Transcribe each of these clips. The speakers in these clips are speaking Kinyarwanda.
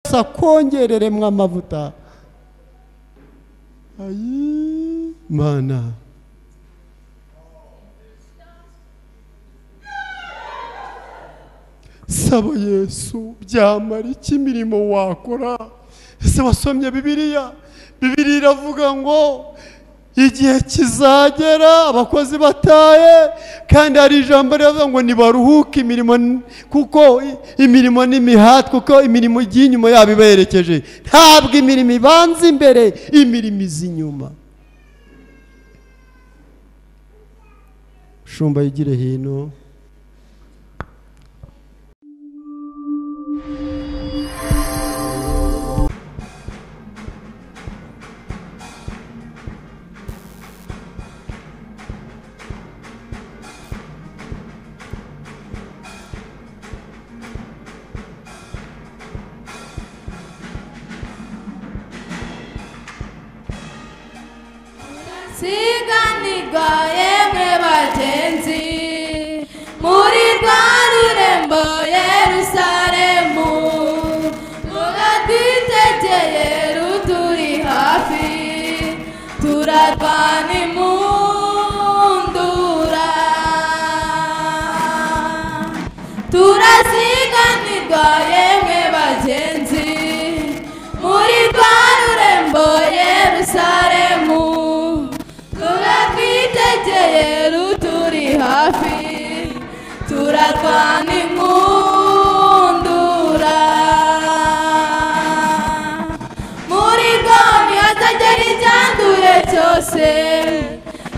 yatse akongereremwo amavuta ayi mana saba yesu byamara iki imirimo wakora ese wasomye bibiliya bibiliya iravuga ngo igihe kizagera abakozi bataye kandi hari ijambo rivuga ngo ntibaruhuke imirimo kuko imirimo n'imihati kuko imirimo igiye inyuma yabo ibaherekeje ntabwo imirimo ibanza imbere imirimo iza inyuma shumba yigire hino siganirwa yemwe bagenzi muri rwa rurembo yerusalemu muradwitegeye ruturi hafi turarwana imundura turasiganirwa yemwe bagenzi muri rwa rurembo yerusalemu turatwitegeye ruturi hafi turarwana inkundura muri goni hatagera icyanduye cyose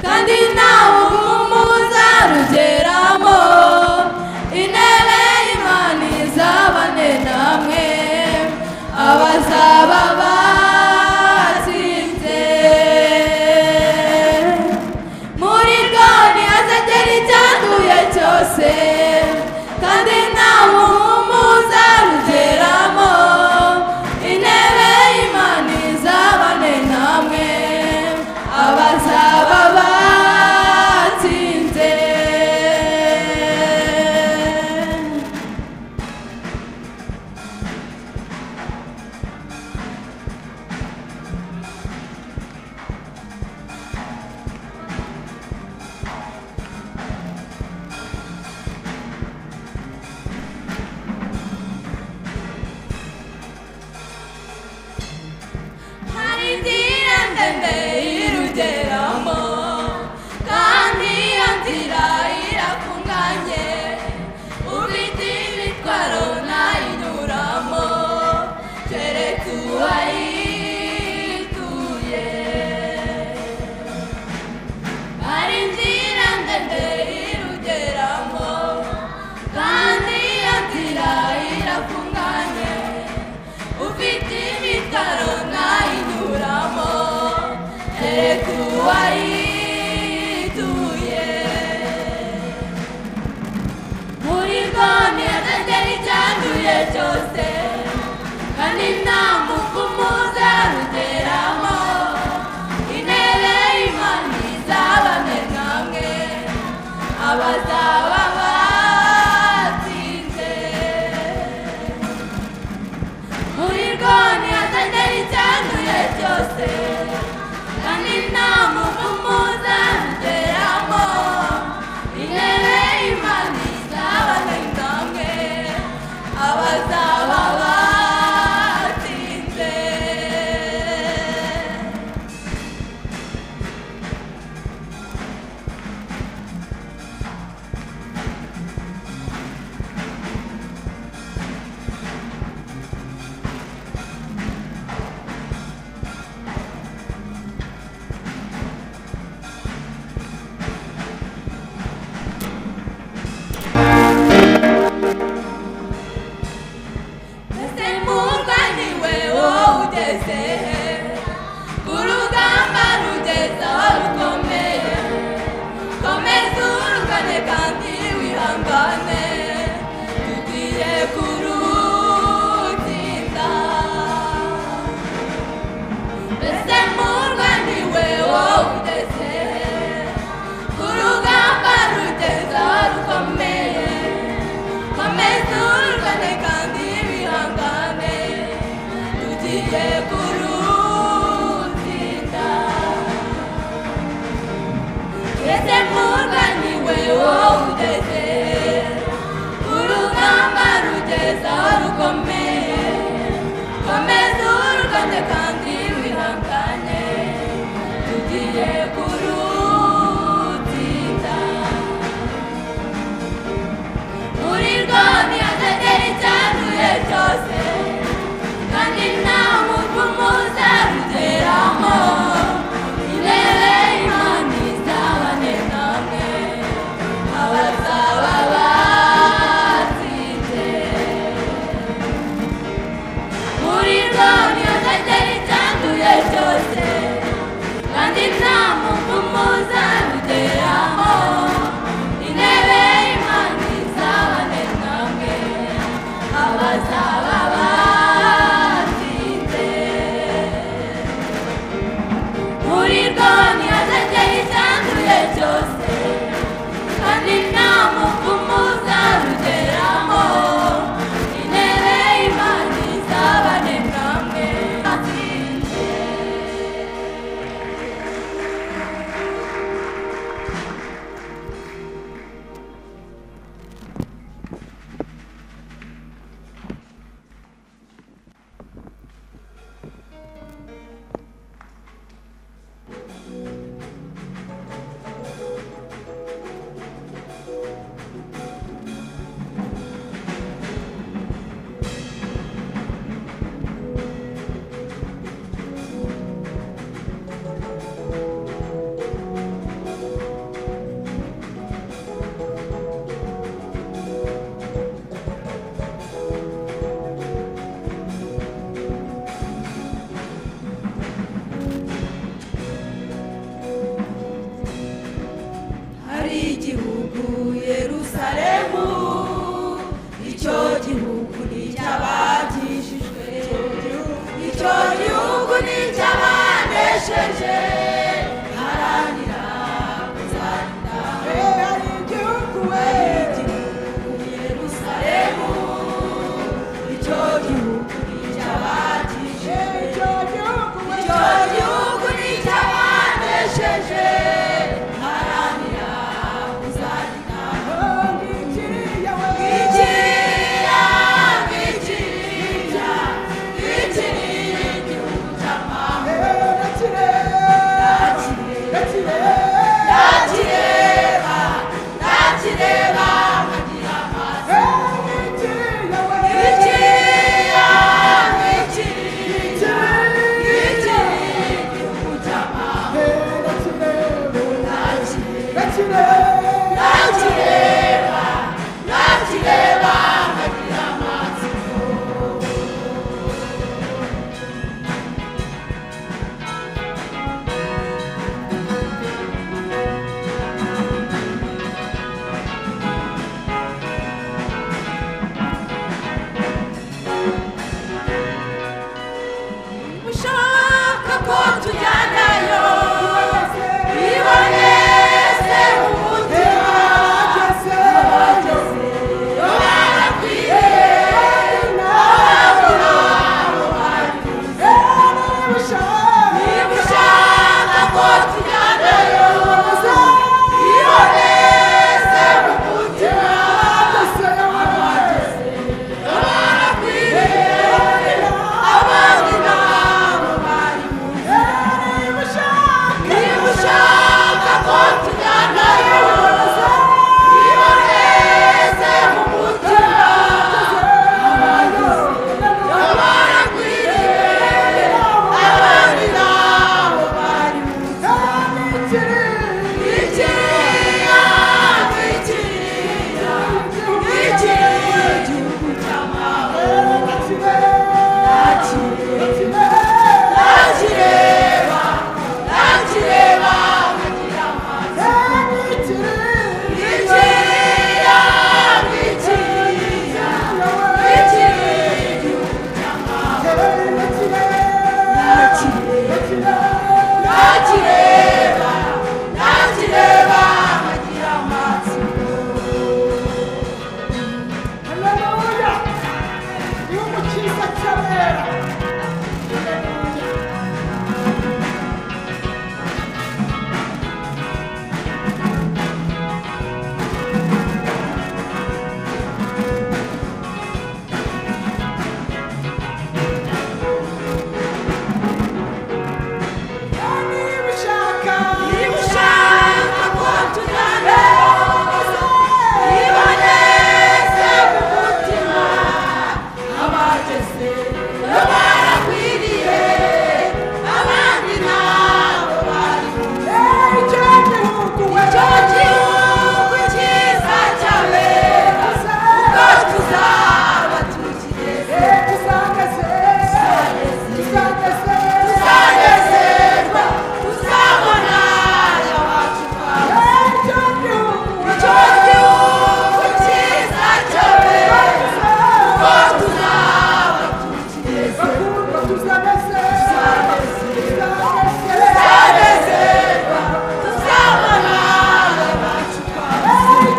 kandi ntawe umuza rugeramo intebe y'imana izabane namwe abazaba batsinze muri goni hazagera icyanduye cyose kandi ntawe umuza rugeramo intebe y'imana izabane namwe abazaba batsinze hari inzira ndende irugeramo kandi iyo nzira irafunganye ufite imitwaro ntayinyuramo keretse uwayituye hari inzira ndende irugeramo kandi iyo nzira irafunganye ufite imitaro ntayinyuramo kereka uwayituye muri goni atagera icyanduye cyose kandi nta mupfumuza rugeramo intebe y'imana izabane namwe abazaba batsinze muri goni hatagera icyanduye cyose kandi nta mupfumuza rugeramo intebe y'imana izabane namwe abazaba batsinze ese murwa ni we wowe ugeze he ku rugamba rugeza aho rukomeye komeza urugane kandi wihangane tugiye kurutsinda ese murwa ni we wowe ugeze he ku rugamba rugeza aho rukomeye komeza urugane kandi wihangane tugiye kurutsinda twese mwurwa ni we wowe ugeze urugamba rugeze aho rukomeye komeza urugande kandi wihangane tugiye kurutsinda muri rwami atagera icyanduye cyose kandi nta muntu muzarugeramo irebe imana izabane namwe abaza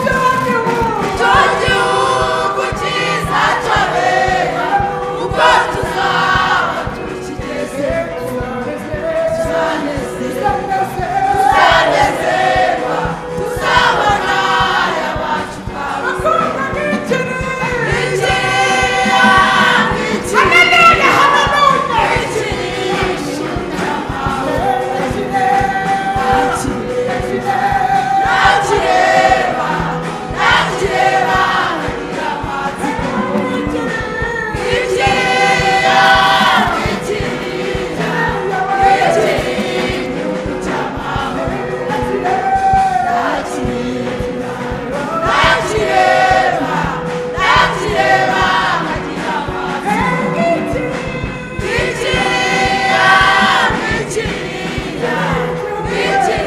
cyo gihugu cyiza cyabera ubwo tuzaba tukigeze tuzanezerwa tuzabona aya bacu twabona n'ikiriya n'ikiriya n'ikiriya nakireba nakireba ngira amatsiko n'ikiriya n'ikiriya n'ikiriya igihugu cy'amahoro nakireba nakireba nakireba nkagira amatsiko n'ikiriya n'ikiriya n'ikiriya igihugu cy'amahoro nakireba nakireba nakireba nkagira amatsiko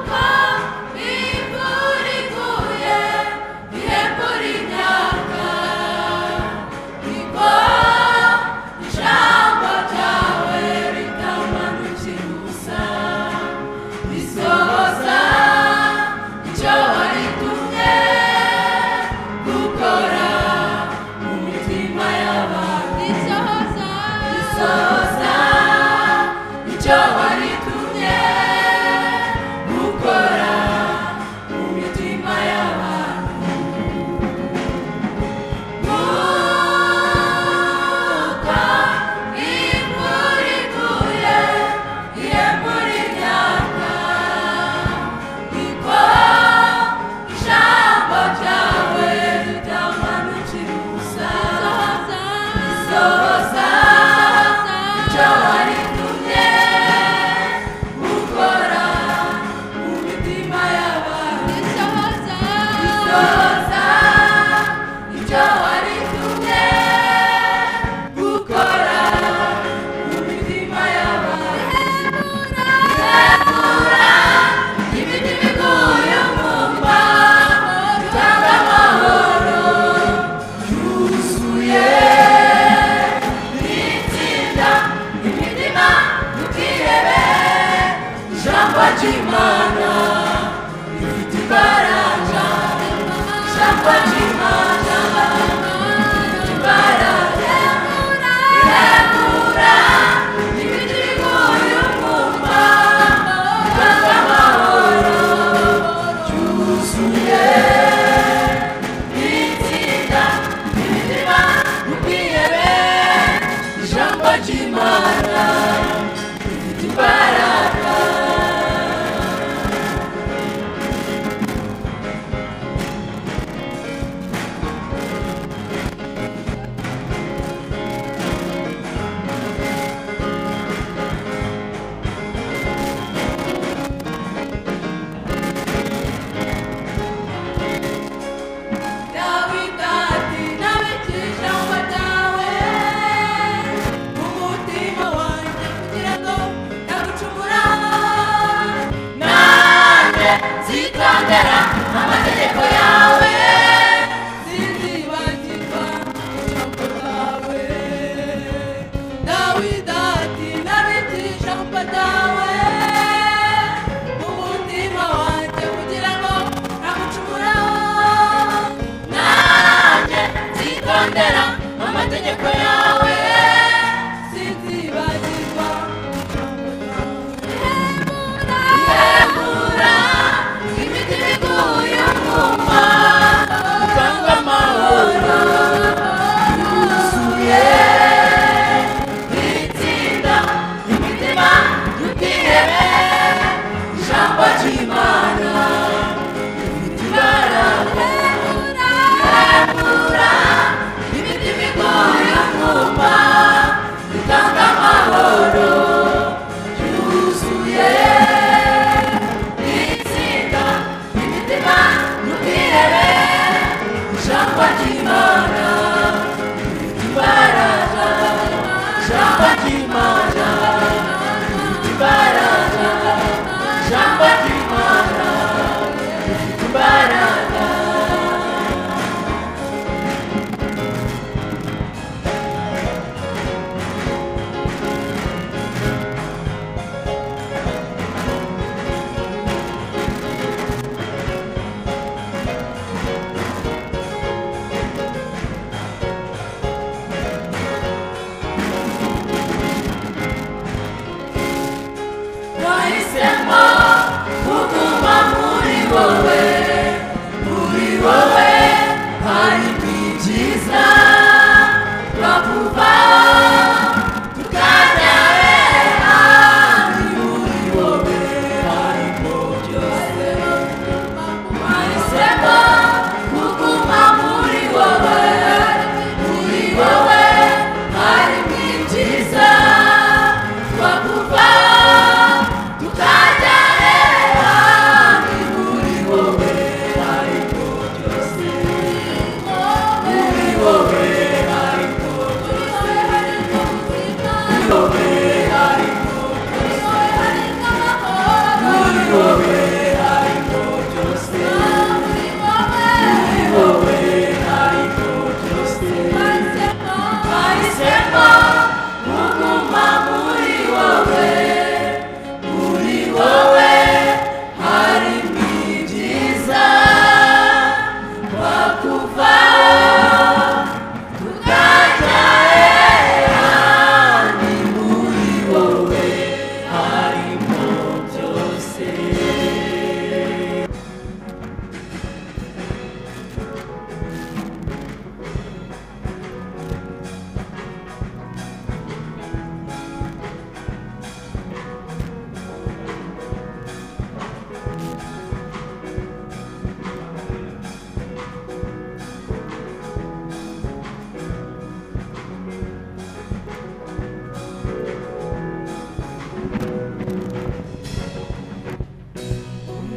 Kuko imvura iguye irembura imyaka niko ijambo ryawe ritamanukira ubusa risohoza icyo waritumye gukora mu mitima y'abantu risohoza risohoza icyo waritumye gukora mu mitima y'abantu kuko imvura iguye irembura imyaka niko ijambo ryawe ritamanukira ubusa risohoza icyo waritumye gukora mu mitima y'abantu risohoza icyo waritumye gukora mu mitima y'abantu rihebura ibiti biguye mu mva bitanga amahoro yuzuye itsinda imitima ntukihebe ijambo ry'imana rifite imbaraga ijambo ry'imana rifite imbaraga riregura ibiti biguye umwumva bitanga amahoro ryuzuye itsinda imitima ntukihebe ijambo ry'imana rifite imbaraga Zitondera amategeko yawe Sinzibagirwa ijambo ryawe Dawidi ati nabitse ijambo ryawe mu mutima wanjye kugira ngo ntagucumuraho nanjye nzitondera amategeko yawe sinzibagirwa ihemura imitima iguye mu mva utanga amahoro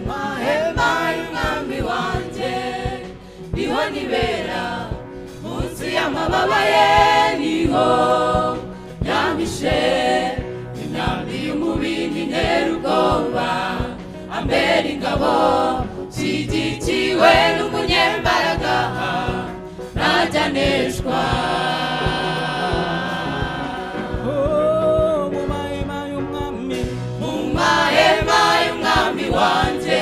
mahema y'umwami wanjye niho nibera munsi y'amababa ye niho yampishe imyambi y'umubindi ntera ubwoba ambera ingabo shyigikiwe n'umunyembaraga ntajya aneshwa Oh, mu mahema y'umwami mu mahema y'umwami wanjye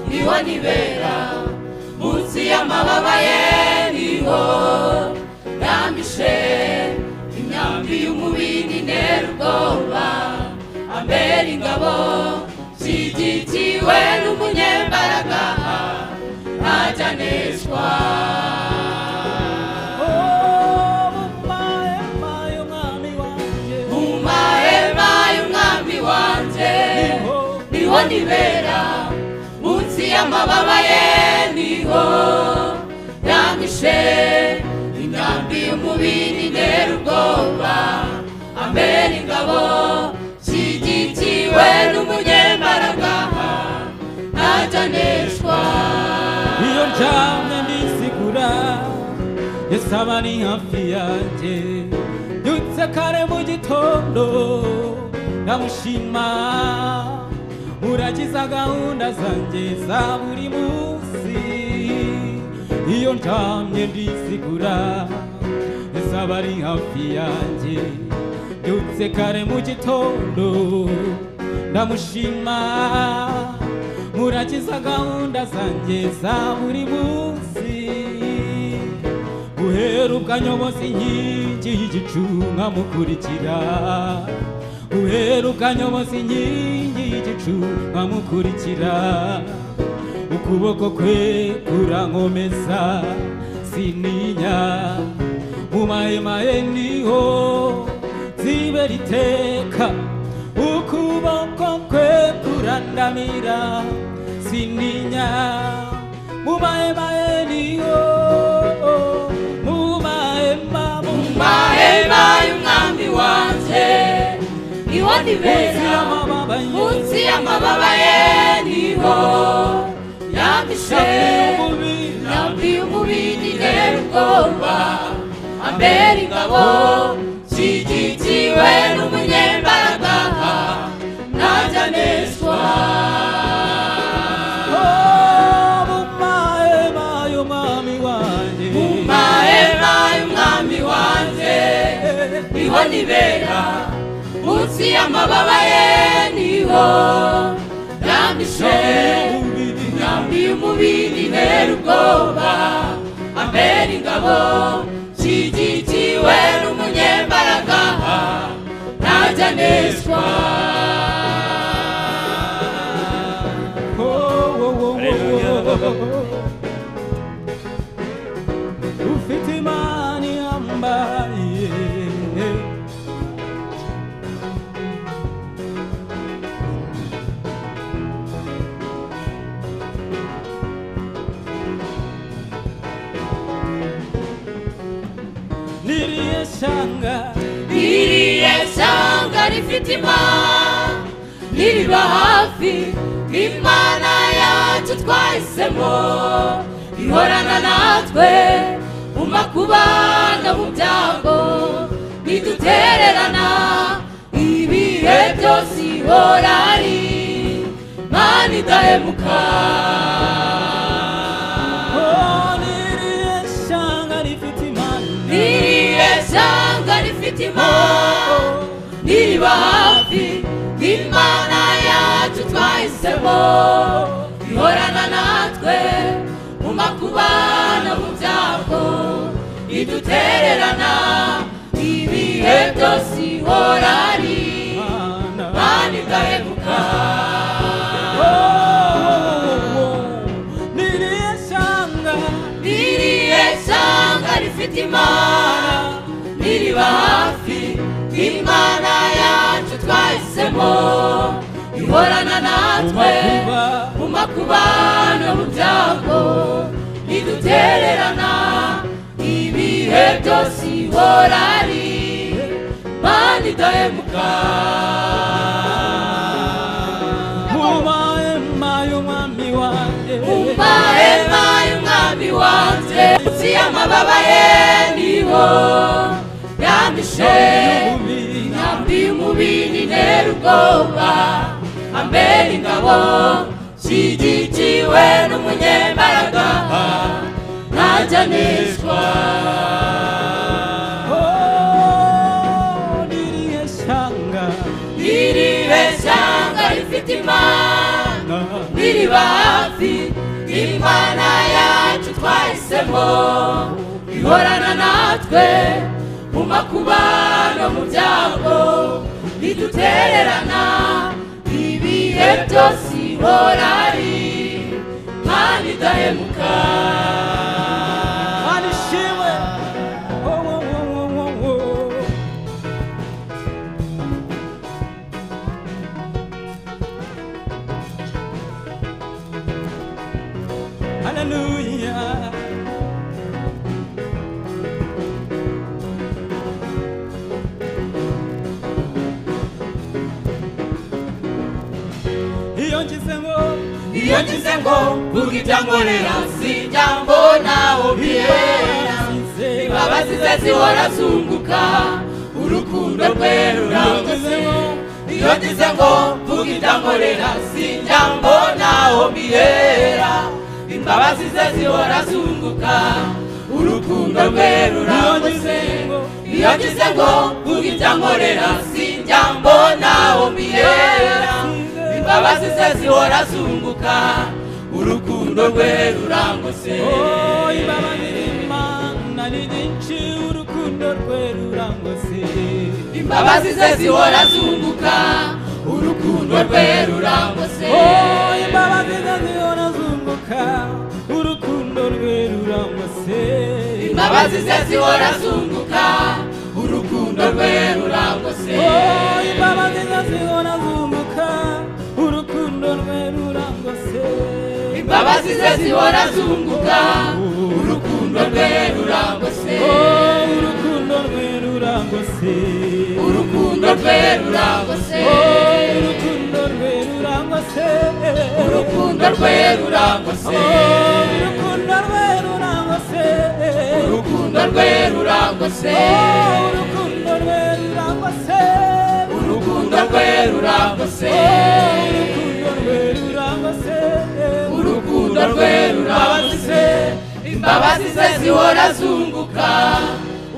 niho nibera munsi y'amababa ye niho yamishe imyambi y'umubindi ntera ubwoba ambera ingabo zigitiwe n'umunyembaraga ntajyaneshwa Oh, mu mahema y'umwami wanjye mu mahema y'umwami wanjye niho niho nibera munsi y'amababa ye niho yamishe ingambi y'umubiri ntera ubwoba ambera ingabo shyigikiwe n'umunyembaraga ntajyaneshwa iyo ndyamye nisigura yesu aba ari hafi yanjye yutse kare mu gitondo ndamushima uragiza gahunda zanjye za buri munsi iyo ndyamye ndisigura yesu aba ari hafi yanjye yutse kare mu gitondo ndamushima murakiza gahunda zanjye za buri munsi guhera ubwanyobozi inkingi y'igicu nkamukurikira guhera ubwanyobozi inkingi y'igicu nkamukurikira ukuboko kwe kurankomeza sininya mu mahema ye niho zibera iteka ukuboko kwe kurandamira sininya mumaemaye niyo mumaema mahema y'umwami wanjye niho nibera munsi y'amababa ye niho yamishe yambi umubiri rero ubwoba ambera ingabo zigikiwe n'umunyembaraga ntajya aneshwa y'umwami wanjye mu mahema y'umwami wanjye niho nibera munsi y'amababa ye niho yamishe imyambi y'umubiri ntera ubwoba ambera ingabo shyigikiwe n'umunyembaraga ntajyaneshwa Oh, oh, oh, oh, oh. ufite imana ihambaye niriye shyanga ririye shyanga rifite imana ririba hafi imana yacu twahisemo ihorana natwe mu makuba no mu byago ntidutererana ibihe byose ihora ari mana idahemuka oh, niriye shyanga rifite imana ririye shyanga rifite imana ririba hafi imana yacu twahisemo ihorana natwe mu makuba kuba no mu byago bidutererana ibihe byose ihora ari kandi igahebuka niriye shyanga ririye shyanga rifite imana ririba hafi imana yacu twahisemo ihorana natwe Mumakuba. mu makuba no mu byago bidutererana ibihe byose ihora ari mana idahemuka umahema y'umwami wanjye umahema y'umwami wanjye munsi y'amababa ye niho yamishe intambi y'umubiri ntera ubwoba ambera ingabo shyigikiwe n'umunyembaraga ntajya aneswa niriye shyanga ntiribe shyanga rifite imana biriba hafi imana yacu twahisemo ihorana natwe mu makuba no mu byago bidutererana ibihe byose ihora ari mana idahemuka mana ishimwe wowe wowe wowe wowe Hallelujah. iyo ngize ngo iyo ngize ngo vuga ibyangorera si ibyambo naho bihera imbabazi ze zihora zunguka urukundo rwe rurangutse iyo ngize ngo mvuge indankorera sinjya mbonaho mbihera imbabazi ze zihora zunguka urukundo rwe rurangutse iyo ngize ngo mvuge indankorera sinjya mbonaho mbihera imbabazi ze zihora zunguka urukundo rwe rurangutse Oh, imbabazi z'Imana ni nyinshi urukundo rwe rurangose imbabazi ze zihora zunguka urukundo rwe rurangose Oh, imbabazi ze zihora zunguka urukundo rwe rurangose imbabazi ze zihora zunguka urukundo rwe rurangose Oh, imbabazi ze zihora zunguka urukundo rwe rurangose imbabazi ze zihora zunguka urukundo rwe rurangose Oh, urukundo rwe rurangose urukundo rwe rurangose Oh, urukundo rwe rurangose urukundo rwe rurangose Oh, urukundo rwe rurangose urukundo rwe rurangose Oh, urukundo rwe rurangose urukundo rwe rurangose Oh, urukundo rwe rurangose urukundo rwe rurangose imbabazi ze zihora zunguka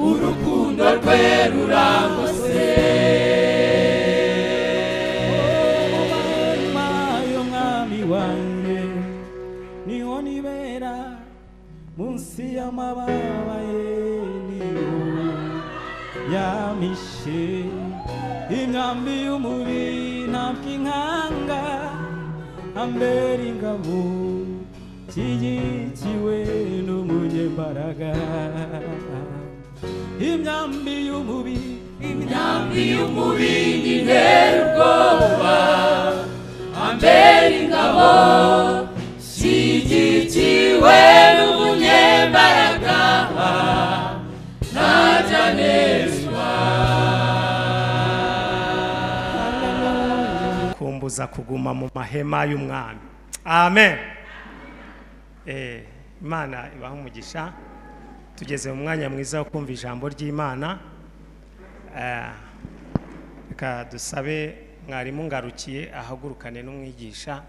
urukundo rwe rurangose Umurema y'umwami wanjye niho nibera munsi y'amababa ye niho yamishe imyambi y'umubi ntabwo inkanga ambera ingabo kiyikiwe n'umunyembaraga imyambi y'umubi imyambi y'umubi ni ntera ubwoba ambera ingabo shyigikiwe n'umunyembaraga ntajya aneswa kumbuza kuguma mu mahema y'umwami amen Eh, imana ibaha umugisha tugeze mu mwanya mwiza wo kumva ijambo ry'imana Eh, reka dusabe mwarimu ngarukiye ahagurukane n'umwigisha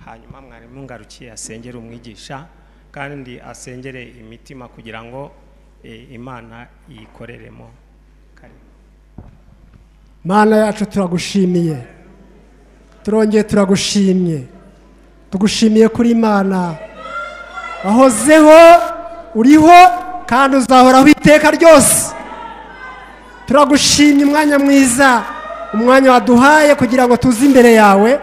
hanyuma mwarimu ngarukiye asengere umwigisha kandi asengere imitima kugira ngo eh, imana yikoreremo kare mana yacu turagushimiye turongeye turagushimye tugushimiye kuri imana wahozeho uriho kandi uzahoraho iteka ryose turagushimye umwanya mwiza umwanya waduhaye kugira ngo tuze imbere yawe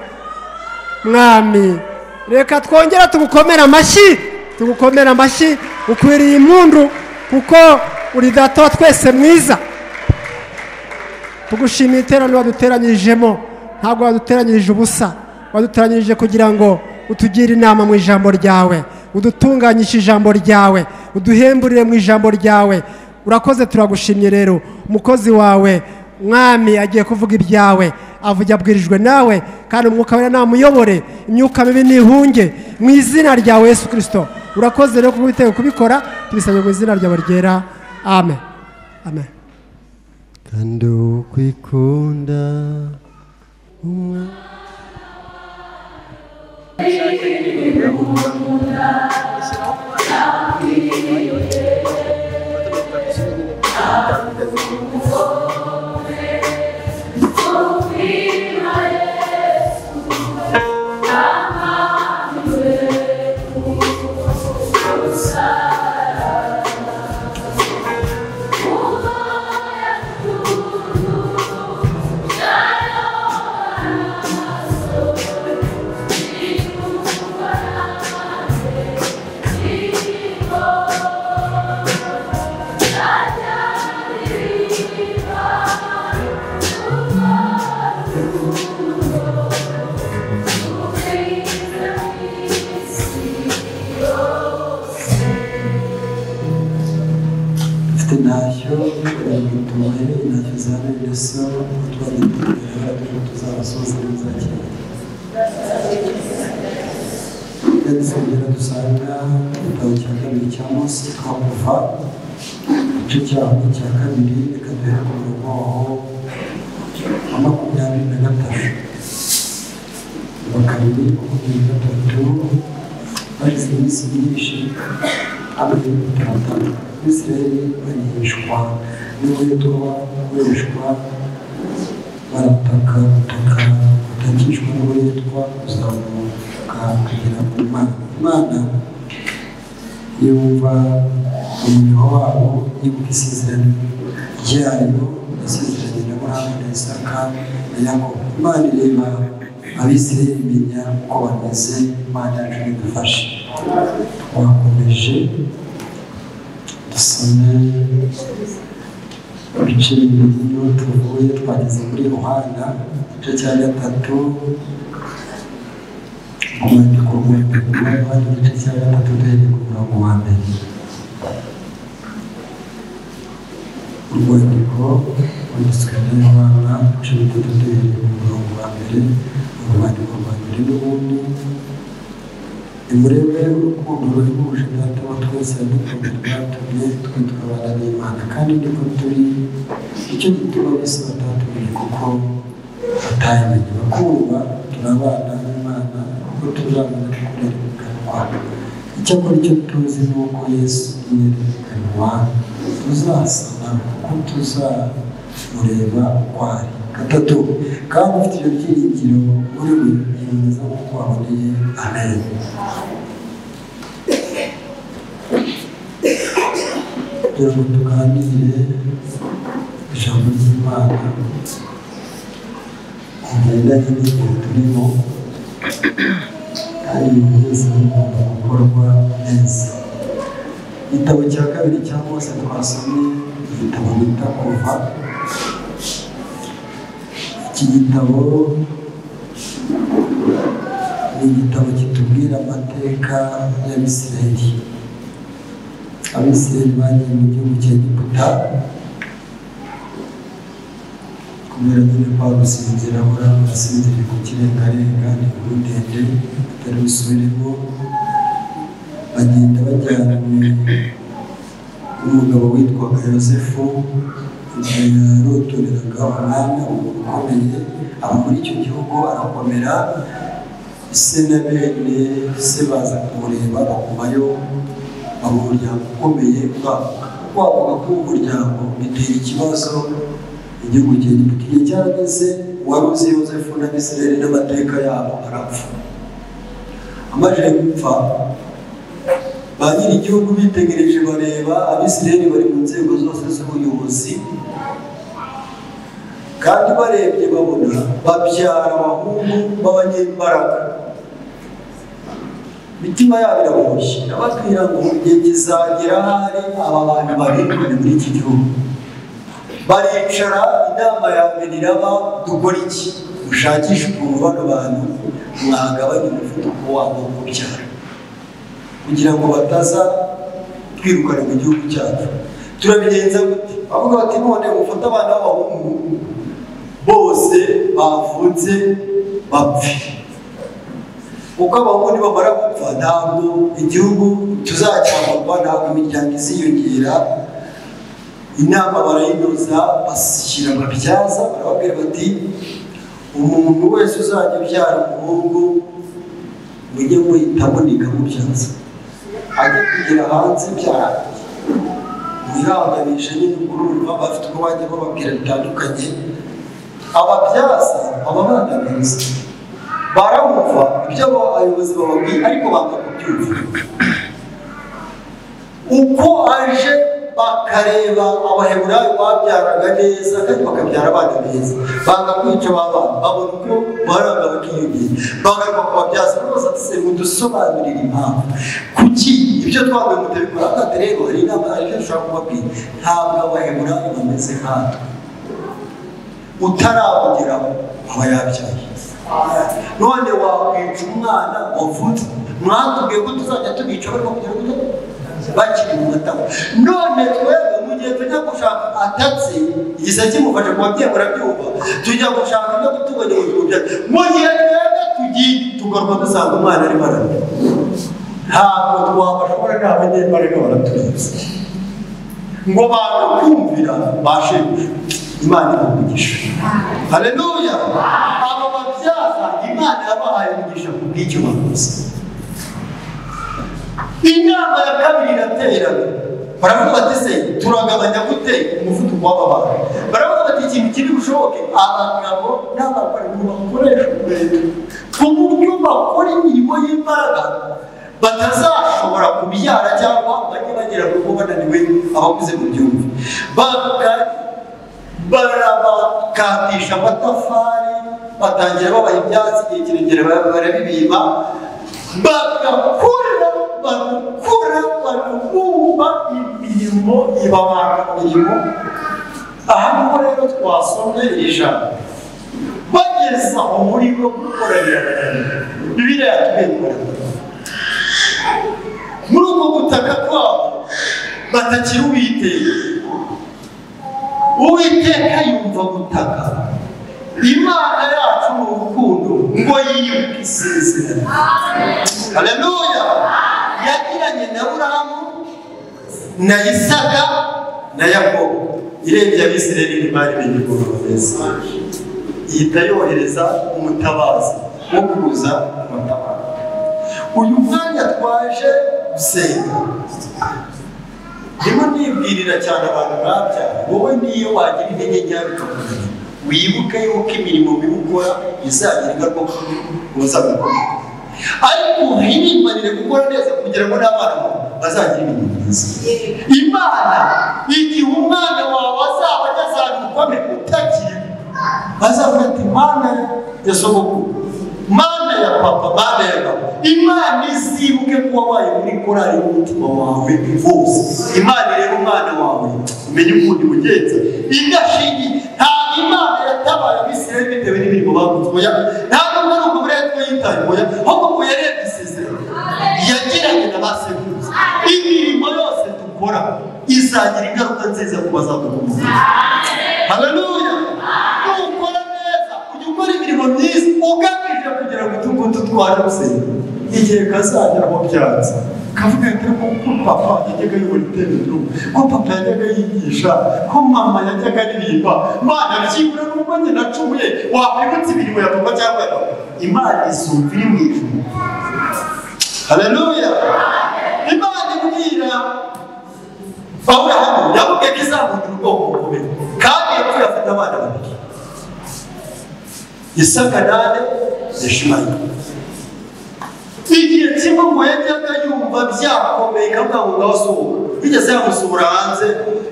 mwami reka twongere tugukomere amashyi tugukomere amashyi ukwiriye impundu kuko uri data wa twese mwiza tugushimiye iteraniro waduteranyijemo ntabwo waduteranyirije ubusa waduteranyirije kugira ngo utugire inama mu ijambo ryawe udutunganyishe ijambo ryawe uduhemburire mu ijambo ryawe urakoze turagushimye rero umukozi wawe mwami agiye kuvuga ibyawe avuga abwirijwe nawe kandi umwuka wera namuyobore imyuka mibi ntihunge mu izina ryawe yesu kirisito urakoze rero kubitera kubikora tubisabye mu izina ryawe ryera amen amen kandi ukwikunda umwami mfite ntacyo tumuhere ntacyo zaba mbese uko twagenda imbere ariko tuzabasoza muzakira nsengera dusanga igitabo cya kabiri cya munsi twakuva igice cyaho cya kabiri reka duhere ku murongo waho wa makumyabiri na gatatu wa kabiri makumyabiri na gatatu bageze iminsi myinshi abayimutarata bisirayeli barihishwa n'uburetwa gukoreshwa barataka gutaka gutakishwa n'uburetwa kuzamuka kugera ku mana imana yumva umuriro wabo yibuka isezerano ryayo yasezeranye na burahamu na isaka na yakobo imana ireba abisirayeli imenya uko bameze imana yacu idufashe twakomeje dusome ibice bibiri niyo tuvuye twageze muri yohana igice cya gatatu umwandiko w'umwete muri yohana igice cya gatatu duhereye ku murongo wa mbere urwandiko rwanditswe na yohana igice bitatu duhereye ku murongo wa mbere urwandiko rwa mbere n'ubundi nimurebe urukundo ruhebuje data wa twese yadukunze rwatumye twe tukabana n'imana kandi niko turi icyo gituma bose batatumenye kuko batayimenye bakumva turi abana b'imana kuko tuzabona kurerekanwa icyakora icyo tuzi ni uko yesu yerekanwa tuzasana kuko tuzamureba uko ari gatatu kandi ufite ibyo byiringiro muri we yemeza kuko waboneye amenyo kugira ngo tuganire ijambo ry'imana rigendanye n'igihe turimo kandi ibintu byose bigomba gukorwa neza igitabo cya kabiri cya mose twasomye igitabo bita kuva iki gitabo ni igitabo kitubwira amateka y'abisirayeli abisirayeli bagiye mu gihugu cya egiputa kubera nyine kwa gusinzira ahora barasinziriye ku kirengarenga ni inkuru ndende atari busubiremo bagenda bajyanwe n'umugabo witwaga yosefu yarotoreraga umwami umuntu ukomeye aba muri icyo gihugu arakomera se na bene se baza kumureba bakumayo aba umuryango ukomeye wavuga ko umuryango bitera ikibazo igihugu cyegiputa igihe cyarageze wari uzi yosefu na bisirayeli n'amateka yabo arapfa amajije gupfa ba nyiri igihugu bitegereje bareba abisirayeli bari mu nzego zose z'ubuyobozi kandi barebye babona babyara abahungu b'abanyembaraga imitima yabo iraboshye irababwira ngo igihe kizagera hari aba bantu barindwi muri iki gihugu baricara inama ya mbere iraba dukora iki mushakishe ukuntu bano bantu mwagabanya umuvuduko wabo wo kubyara kugira ngo bataza kwirukana mu gihugu cyacu turabigenza gute bavuga bati none mufate abana b'abahungu bose bavutse bapfe uko abahungu bamara gupfa ntabwo igihugu tuzacyamurwa ntabwo imiryango iziyongera inama barayinoza bashyira ababyaza barababwira bati umuntu wese uzajya ubyara umuhungu mujye muhitamo ntikamubyaza ajya kugera hanze byara mwihanganisha nyine kurumva bafite uko bajya bababwira bitandukanye ababyaza ababangamiza baramumva ibyo abo abayobozi bababwiye ariko banga kubyumva uko aje bakareba abaheburayo babyaraga neza kandi bakabyara abana beza banga kwica abana babona uko baranga bakiyongera bagaruka ku babyaza rwose ati mudusobanurire impamvu kuki ibyo twambaye mutabikora kandi rero hari inama ariko dushobora kubabwira ntabwo abaheburayo bameze nkatwe utarabugeraho aba yabyaye none wakwica umwana wavutse mwatubwiye ko tuzajya tubica barimo kugira ngo bakiri mu matama none twebwe mu gihe tujya gushaka atatse igisa kimufasha kuba byemura byumva tujya gushaka ibyo gutunganya ubuzima byacu mu gihe twebwe tugiye tugaruka dusanga umwana arimo ararira ntabwo twabashobora nta banyembaraga baraturinze ngo bantu kumvira bashimisha imana iramugisha haleluya aba babyaza imana yabahaye umugisha ku bw'icyo bakoze inama ya kabiri iraterana baravuga bati se turagabanya gute umuvuduko w'aba bantu baravuga bati ikintu kiri bushoboke abagabo n'abagore ngo bakoreshe umwete ku buryo bakora imirimo y'imbaraga batazashobora kubyara cyangwa bajye bagera ku bananiwe abakuze mu byumba bakajya barabakatisha amatafari batangira babaha ibyatsi igihe kirekire barabibiba bagakora bagakora bagakura imirimo ibabara imirimo aha niho rero twasomye ijana bageza umuriro gukoranira bibiri yatubendura muri ubwo butaka bwabo batakira uwiteye uwiteka yumva gutaka imana yacu ni urukundo ngo yibuke isezerano haleluya yagiranye na buramu na isaka na yakobo irebye abisirayeli n'imari b'igihugu bameze ihita yohereza umutabazi wo kuza amatabaza uyu mwanya twaje gusenga ndimo nibwirira cyane abantu babya wowe niyo wagira intege nke bikakunanira wibuke yuko imirimo mibi ukora izagira ingaruka ku buzima bwawe ariko himbanire gukora neza kugira ngo n'abana bawe bazagira imirimo myiza imana igihe umwana wawe azaba agazagukome utagira bazavuga ati mana ya sogokuru mana ya papa mana ya mama imana izibuke kuba wayo muri korari y'umutima wawe wose imana ireba umwana wawe umenye ukuntu imugenza idashingiye ntabwo imana yatabaye abisirayeli bitewe n'imirimo bakoze oya ntabwo muri ubwo buretwa yitaye oya ahubwo ngo yarebye isezerano yagiranye na ba sekuruza imirimo yose dukora izagira ingaruka nziza ku bazadukomoka haleluya nukora neza ujya ukora imirimo myiza ugamije kugira ngo utungu dutware gusenga igihe kazagera aho byanze kavuga ati ko ko papa yajyaga ayobora iteraniro ko papa yajyaga yigisha ko mama yajyaga aririmba mana byibura n'ubwo njye nacumuye wakwibutsa imirimo ya papa cyangwa ya mama imana isumba iri mu ijuru haleluya imana ibwira aburahamu yamubwiye ko izamugira ubwoko bukomeye kandi yapfuye afite abana babiri isaka nane yashimangiye igihe ikimugoye byaka yumva byakomeye kavuga ngo ndasohoka bigeze yamusohora hanze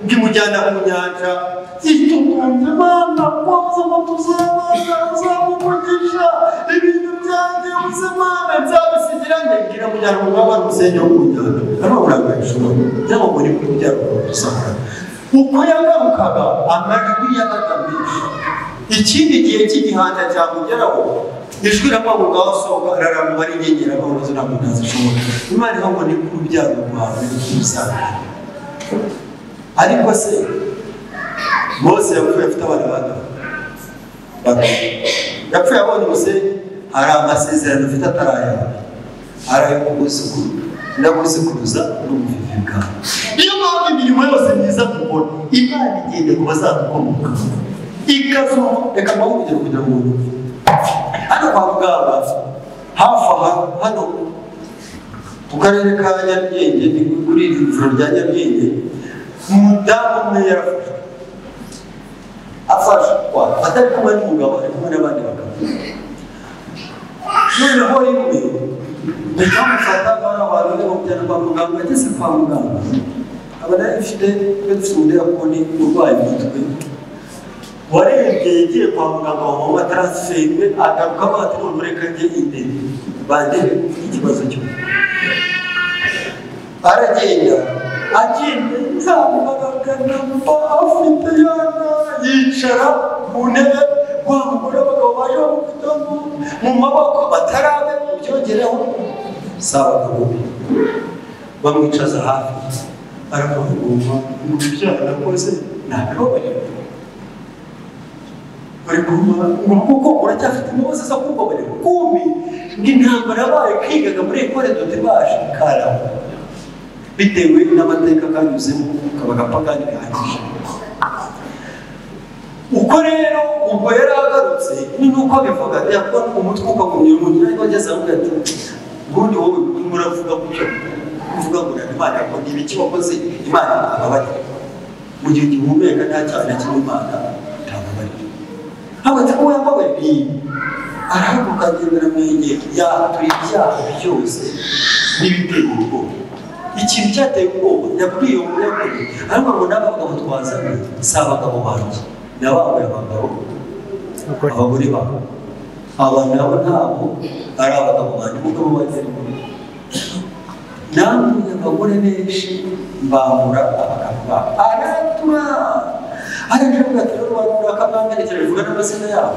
ndimujyana ku nyanja yitunganya abana koza amatuzabaza uzamumugisha ibintu byanjye ubuzimana nzabisigira ndebwira mujyana mu mwaba n'umusenyi wo ku nyanja arababuraga ijoro cyangwa ngo ni kuri mujyana mu mwaba uko yagarukaga amajwi yabaga menshi ikindi gihe cy'igihanda cyamugeraho ijwi riravuga ngo sohoka araramba ari inyenyeri abaho nazo ntabwo nazishobora imana ivuga ngo ni ku rubyaro rwawe n'urubyaro ariko se mose yapfuye afite abana batatu Batatu. yapfuye abonye umusenyi hari amasezerano afite atarayaba arayo kugusukuru ndagusukuruza n'ubuvivi bwawe niyo mpamvu imirimo yose myiza mukora imana igenda ku bazadukomokaho ikazuma reka mpamvu kugira ngo wumve hano kwa muganga hafi aha hano mu karere ka nyarugenge ni kuri iri vuriro rya nyarugenge umudamu umwe yarafashwe afashwa atari kumwe n'umugabo ari kumwe n'abandi bagabo noneho rimwe bikamufata abana abantu bari bamujyana kwa muganga ageze kwa muganga aba nari mfite twe dufite umudirakoni urwaye umutwe warebye yagiye kwa muganga wa mama taransiferinwe agaruka batiri umureka njye imbere bandebe ikibazo cyo aragenda agenda nta magana mba afite yana yicara mu ntebe wa mugore abagabo baje bamufitamo mu maboko batarabe ubyongereho si abagabo be bamwicaza hafi aramuvuma ngo ibyaha nakoze nabibabarira bari guhuma ngo kuko uracyafite imbabazi zo kubabarira kumbi intambara yabaye kwigaga muri ekore dote baje karama bitewe n'amateka kanyuzemo kaba gapagani gahagije uko rero ubwo yari agarutse ni nuko abivuga yakuba umutwe ukagumya umutwe ariko ageze aho ati ubundi wowe muravuga gutyo uvuga ngo ntabwo imana yakora ibiki wakoze imana ntababarira mu gihe gihumeka nta cyaha na kimwe imana itababarira hagati ko yambawe ni arahaguruka agendera mu nkengero yatura ibyaha byose n'ibiteye ubwoba ikintu cyateye ubwoba yabwiye umunyakuri ariko ngo n'aba bagabo twazanye si abagabo banjye ni abambaye abagabo abagore babo abantu nabo ntabwo ari abagabo banjye umugabo bagera imbere namwe abagore benshi mbambura abagabo babo aratura hari ibyo kuvuga ati rero abantu bakamwamwerekera bivuga n'amazina yabo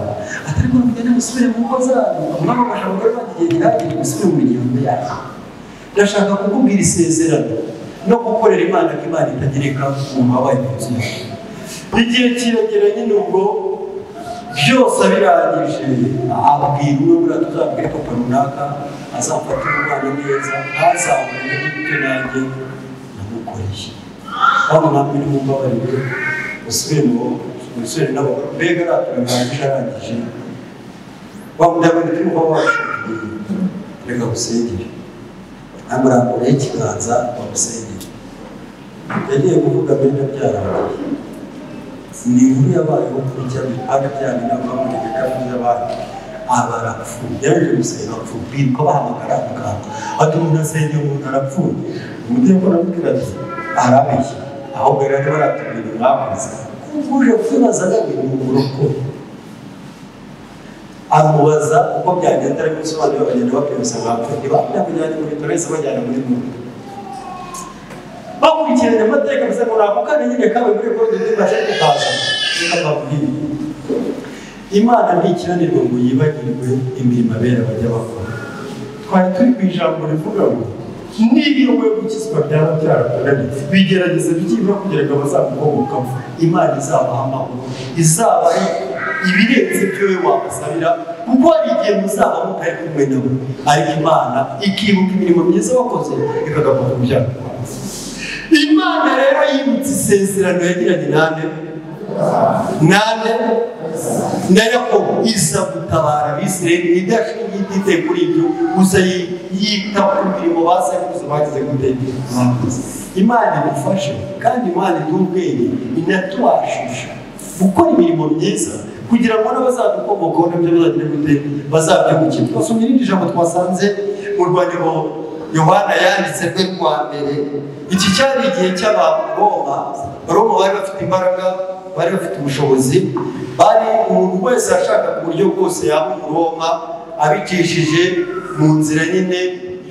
atari ko mugende musubire mu ngo zanyu umwami afasha abagore bagiye ntihagire musubire mu miryango yanyu ndashaka kukubwira isezerano no gukorera imana ko imana itagereka mu mabaye yuzuye igihe kiragera nyine ubwo byose abirangije abwira umwe muri tuzabwire papa runaka azafata umwana neza ntazabone n'ibyo nanjye namukoreye hano namwe nimumbabarire musubire mu musore nabo mbega araturangije arangije wa mudabone turi kuba washakanye reka gusengere ntabwo urambuye ikiganza bamusengere yagiye kuvuga mbere byarangiye ni inkuru yabayeho kuri cyane kandi cyane ntabwo bamureka kandi yabaye aba arapfuye yaje gusenga apfuye ko bahamagara muganga ati umuntu asengera umuntu arapfuye umuntu yakora amubwira ati arabeshya ahubwo rero baratubwira bakoze uje kwibaza ngo ni uburoko amubaza uko byagenda ariko bisobanura bagenda bapimusa bapfa ntibamujyanye muri bitaro bahise bajyana muri munda bakurikiranye amateka gusa ngo ntabwo kandi nyine kawe muri kode ntibashe kukaza akabwira imana ntikiranirwa ngo yibagirwe imirimo abera bajya bakora twari turi ku ijambo rivuga ngo niba wowe gukizwa byaba byarakunaniye bigerageza bikibura kugira ngo abazamukomokaho imana izabahamaho izaba ari ibirenze ibyo wowe wabasabira kuko hari igihe muzaba mutari kumwe nabo ariko imana ikibuka imirimo myiza wakoze ikagaruka ku byaha imana rero yibutse isezerano yagiranye nande nande na yakobo iza gutabara abisirayeli idashingiye ititeye kuri ibyo gusa yita ku mirimo basekuruza bagize gute bakoze imana idufashe kandi imana iduha ubwenge inatubashisha gukora imirimo myiza kugira ngo n'abazadukomokaho nabyo bazagira gute bazabyungukirwa twasomye irindi jambo twasanze mu rwandiko yohana yanditse rwe rwa mbere iki cyari igihe cy'abantu roma roma bari bafite imbaraga bari bafite ubushobozi bari umuntu wese yashakaga uburyo bwose yaba umuroma abicishije mu nzira nyine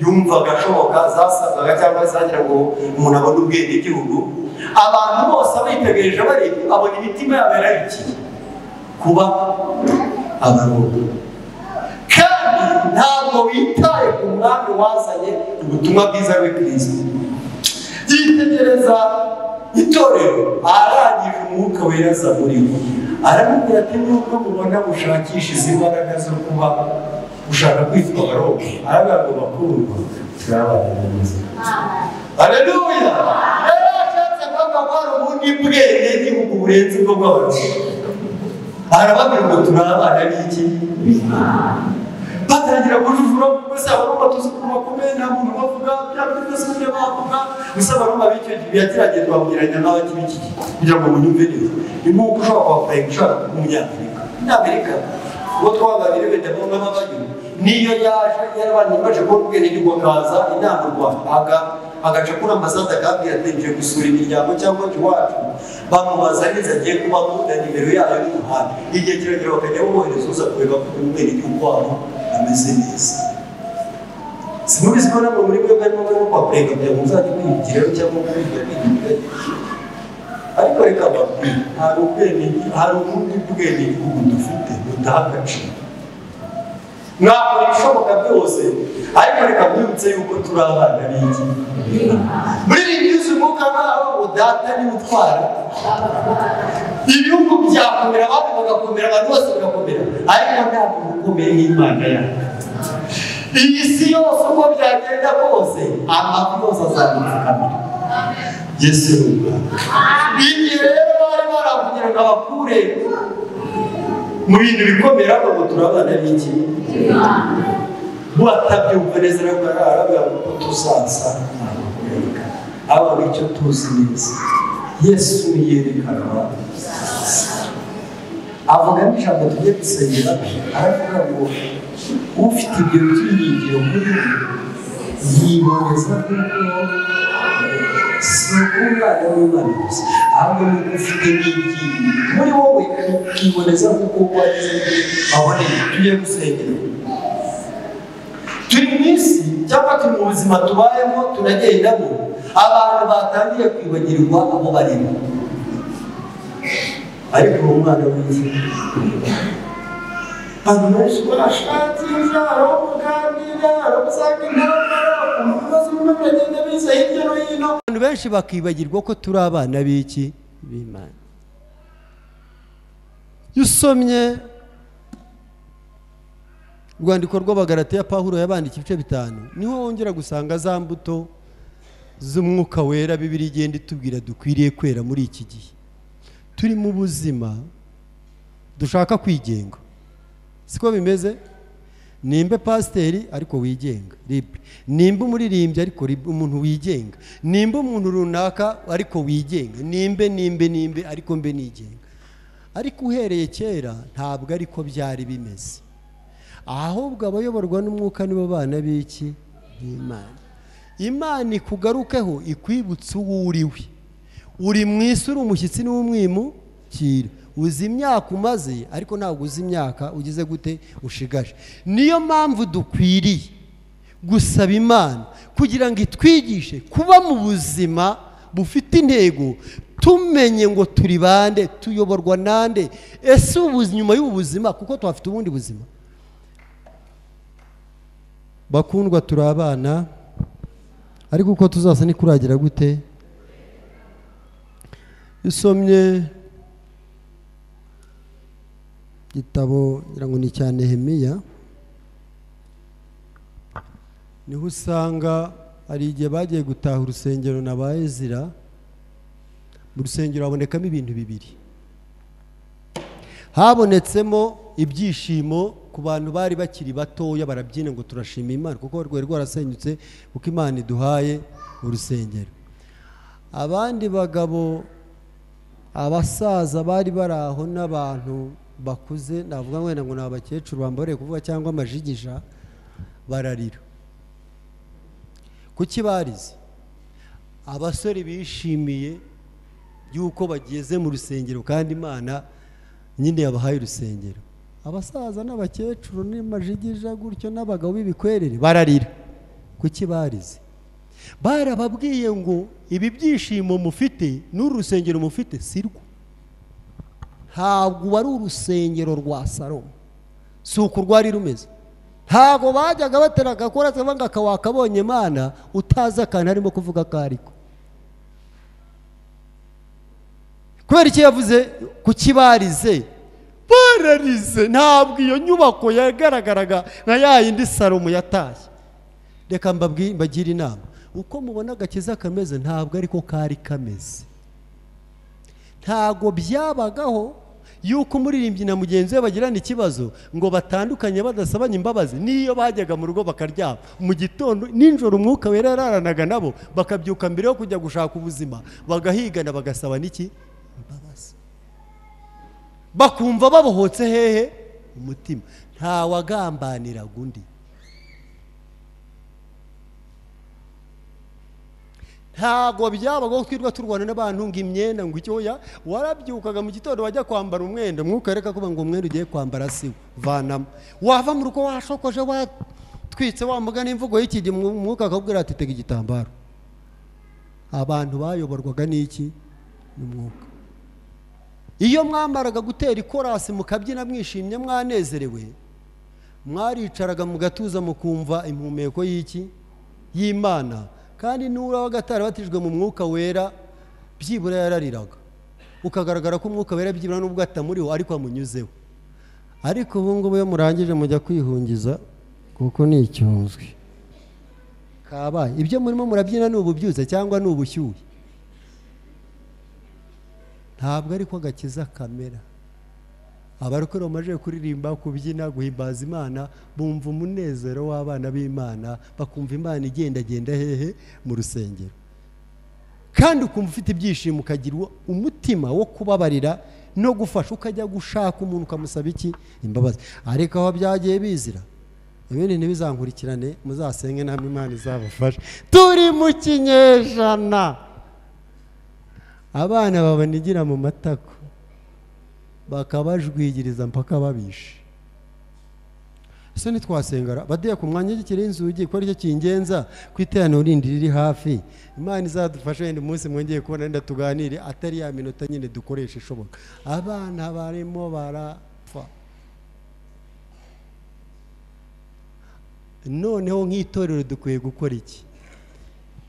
yumvaga ashoboka zasabaga cyangwa zagira ngo umuntu abone ubwenegihugu abantu bose abitegereje bareba abona imitima yabo yararikiye kuba abaroma kandi ntabwo witaye ku mwami wazanye ubutumwa bwiza bwe bwiza yitegereza itorero arangije umwuka weraza muri bo aramubwira ati nubwo mubona gushakisha izi mbaraga zo kuba gushaka kwitwa abaroma arabwira ngo bakundwa turabagerageza aleluya yari ashatse kuvuga ko hari ubundi bwenge n'igihugu burenze ubwo bwose arababwira ngo turi abana b'iki batangira kujujura gusa barumva tuzi ko bakomeye nta muntu bavuga bya bintu byose byo bavuga gusa barumva b'icyo gihe yagerageza babwiranya n'abakiri iki gihe kugira ngo munyumve neza ni nk'uko ushobora kwapurayinga ushaka kuba umunyamerika umunyamerika uwo twaganiriye wenda ngombwa n'abayo niyo yaje yarabanje imaze kubona ubwenegihugu akaza inama u rwanda aga- agaca kuri ambasade akabwira ati ngiye gusura imiryango cyangwa iwacu bamubaza neza agiye kubamo na nimero yayo y'umuhanda igihe kirekire bakajya bumwohereza uza kureba ko ubwenegihugu wabo ameze neza simubizi ko nabwo muri bwe barimo barimo kwapurega kugira ngo muzajye mwigiraho cyangwa mwiga kwigira ariko reka babwire hari ubwene- hari ubundi bwenegihugu dufite butaha agaciro mwakora ibishoboka byose ariko reka mwibutse yuko turi abana b'iki muririmbiriza umwuka nk'aho ngo data niwe utwara ibihugu byakomera abantu bagakomera abantu bose bagakomera ariko nta muntu ukomeye nk'imana yawe iyi si yose uko byagenda kose amafi yose azabipfukamira yesu ni umwami igihe rero bari barakugira ngo abakure mu bintu bikomera ngo turabana b'iki batabyumva neza rero barabwira ngo tuzaza aba icyo tuzi neza yesu yerekanwa avuga n'ijambo tugiye gusengera aravuga ngo ufite ibyo byiringiro muri we yiboneza nk'uko si uk'umwana w'imana gusa ahubwo ni uko ufite n'ibyiringiro muri wowe ukiboneza nk'uko wagize aboneye tugiye gusengera turi mu isi cyangwa turi mu buzima tubayemo tunagendamo abantu batangiye kwibagirwa abo barimo ariko uwo mwana w'isi abantu benshi barashatse inzara umugambi inzara usanga intambara umuntu umaze umuntu agenda biza hirya no hino abantu benshi bakibagirwa ko turi abana b'iki b'imana iyo usomye urwandiko rw'abagarati ya pahuro yabandika ibice bitanu niho wongera gusanga za mbuto z'umwuka wera bibiri igenda itubwira dukwiriye kwera muri iki gihe turi mu buzima dushaka kwigenga siko bimeze nimba pasiteri ariko wigenga libre nimba umuririmbyi ariko libre, umuntu wigenga nimba umuntu runaka ariko wigenga nimbe nimbe nimbe ariko mbe nigenga ariko uhereye kera ntabwo ariko byari bimeze ahubwo abayoborwa n'umwuka nibo bana b'iki b'imana imana ikugarukeho ikwibutse uwo uriwe uri mu isi uri umushyitsi n'umwimukira uzi imyaka umaze ariko ntabwo uzi imyaka ugize gute ushigaje niyo mpamvu dukwiriye gusaba imana kugira ngo itwigishe kuba mu buzima bufite intego tumenye ngo turi bande tuyoborwa nande ese ubu buzi- nyuma y'ubu buzima kuko tuhafite ubundi buzima bakundwa turi abana ariko uko tuzasa ni kuragira gute usomye igitabo ngira ngo ni icya nehemiya niho usanga hari igihe bagiye gutaha urusengero na ba ezira mu rusengero habonekamo ibintu bibiri habonetsemo ibyishimo ku bantu bari bakiri batoya barabyina ngo turashima imana kuko rwari rwarasenyutse kuko imana iduhaye urusengero abandi bagabo abasaza bari bari aho n'abantu bakuze navuga wenda ngo ni abakecuru bambaye kuvuga cyangwa amajigisha bararira kuki barize abasore bishimiye yuko bageze mu rusengero kandi imana nyine yabahaye urusengero abasaza n'abakecuru n'imajigija gutyo n'abagabo b'ibikwerere bararira kuki barize barababwiye ngo ibi byishimo mufite n'uru rusengero mufite si rwo ntabwo ari urusengero rwa salomo si uko rwari rumeze ntabwo bajyaga batera agakora cyangwa ngo akawakabonye imana utazi akantu arimo kuvuga ko ariko kubera icyo yavuze ku kibarize bararize ntabwo iyo nyubako yagaragaraga nka ya yindi salomo yatashye reka mbabwi- mbagire inama uko mubona agakiza kameze ntabwo ariko kari kameze ntabwo byabagaho yuko umuririmbyi na mugenzi we bagirana ikibazo ngo batandukanye badasabanye imbabazi n'iyo bajyaga mu rugo bakaryama mu gitondo nijoro umwuka wera yararanaga nabo bakabyuka mbere yo kujya gushaka ubuzima bagahigana bagasaba n'iki imbabazi bakumva babohotse hehe umutima ntawagambaniraga undi ntabwo byabagaho twirwa turwana n'abantu ngo imyenda ngo icyoya warabyukaga mu gitondo wajya kwambara umwenda umwuka areka kuba ngo umwenda ugiye kwambara si wo vanamo wava mu rugo washokoje watwitse wamuga n'imvugo y'iki gihe umwuka akakubwira ati tega igitambaro abantu bayoborwaga n'iki n'umwuka iyo mwambaraga gutera ikorasi mukabyina mwishimye mwanezerewe mwaricaraga mu gatuza mukumva impumeko y'iki y'imana kandi n'uraba atarabatijwe mu mwuka wera byibura yarariraga ukagaragara ko umwuka wera byibura n'ubwo atamuriho ariko amunyuzeho ariko ubu ngubu iyo murangije mujya kwihungiza kuko ni icyunzwe kabaye ibyo murimo murabyina ni ububyutse cyangwa ni ubushyuhe ntabwo ariko agakiza kamera abarokore bamajije kuririmba kubyina guhimbaza imana bumva umunezero w'abana b'imana bakumva imana igendagenda hehe mu rusengero kandi ukumva ufite ibyishimo ukagira uwo- umutima wo kubabarira no gufasha ukajya gushaka umuntu ukamusaba iki imbabazi ariko aho byagiye bizira ibindi ntibizankurikirane muzasenge namwe imana izabafashe turi mu kinyejana abana babanigira mu matako bakabajwigiriza mpaka babishe ese ntitwasengara badiya ku mwanya w'igikiriho inzugi kuko aricyo kingenza ku iteraniro rindi riri hafi imana izadufashe wenda umunsi mwongeye kubona wenda tuganire atari ya minota nyine dukoresha ishoboka abana barimo barapfa noneho nk'itorero dukwiye gukora iki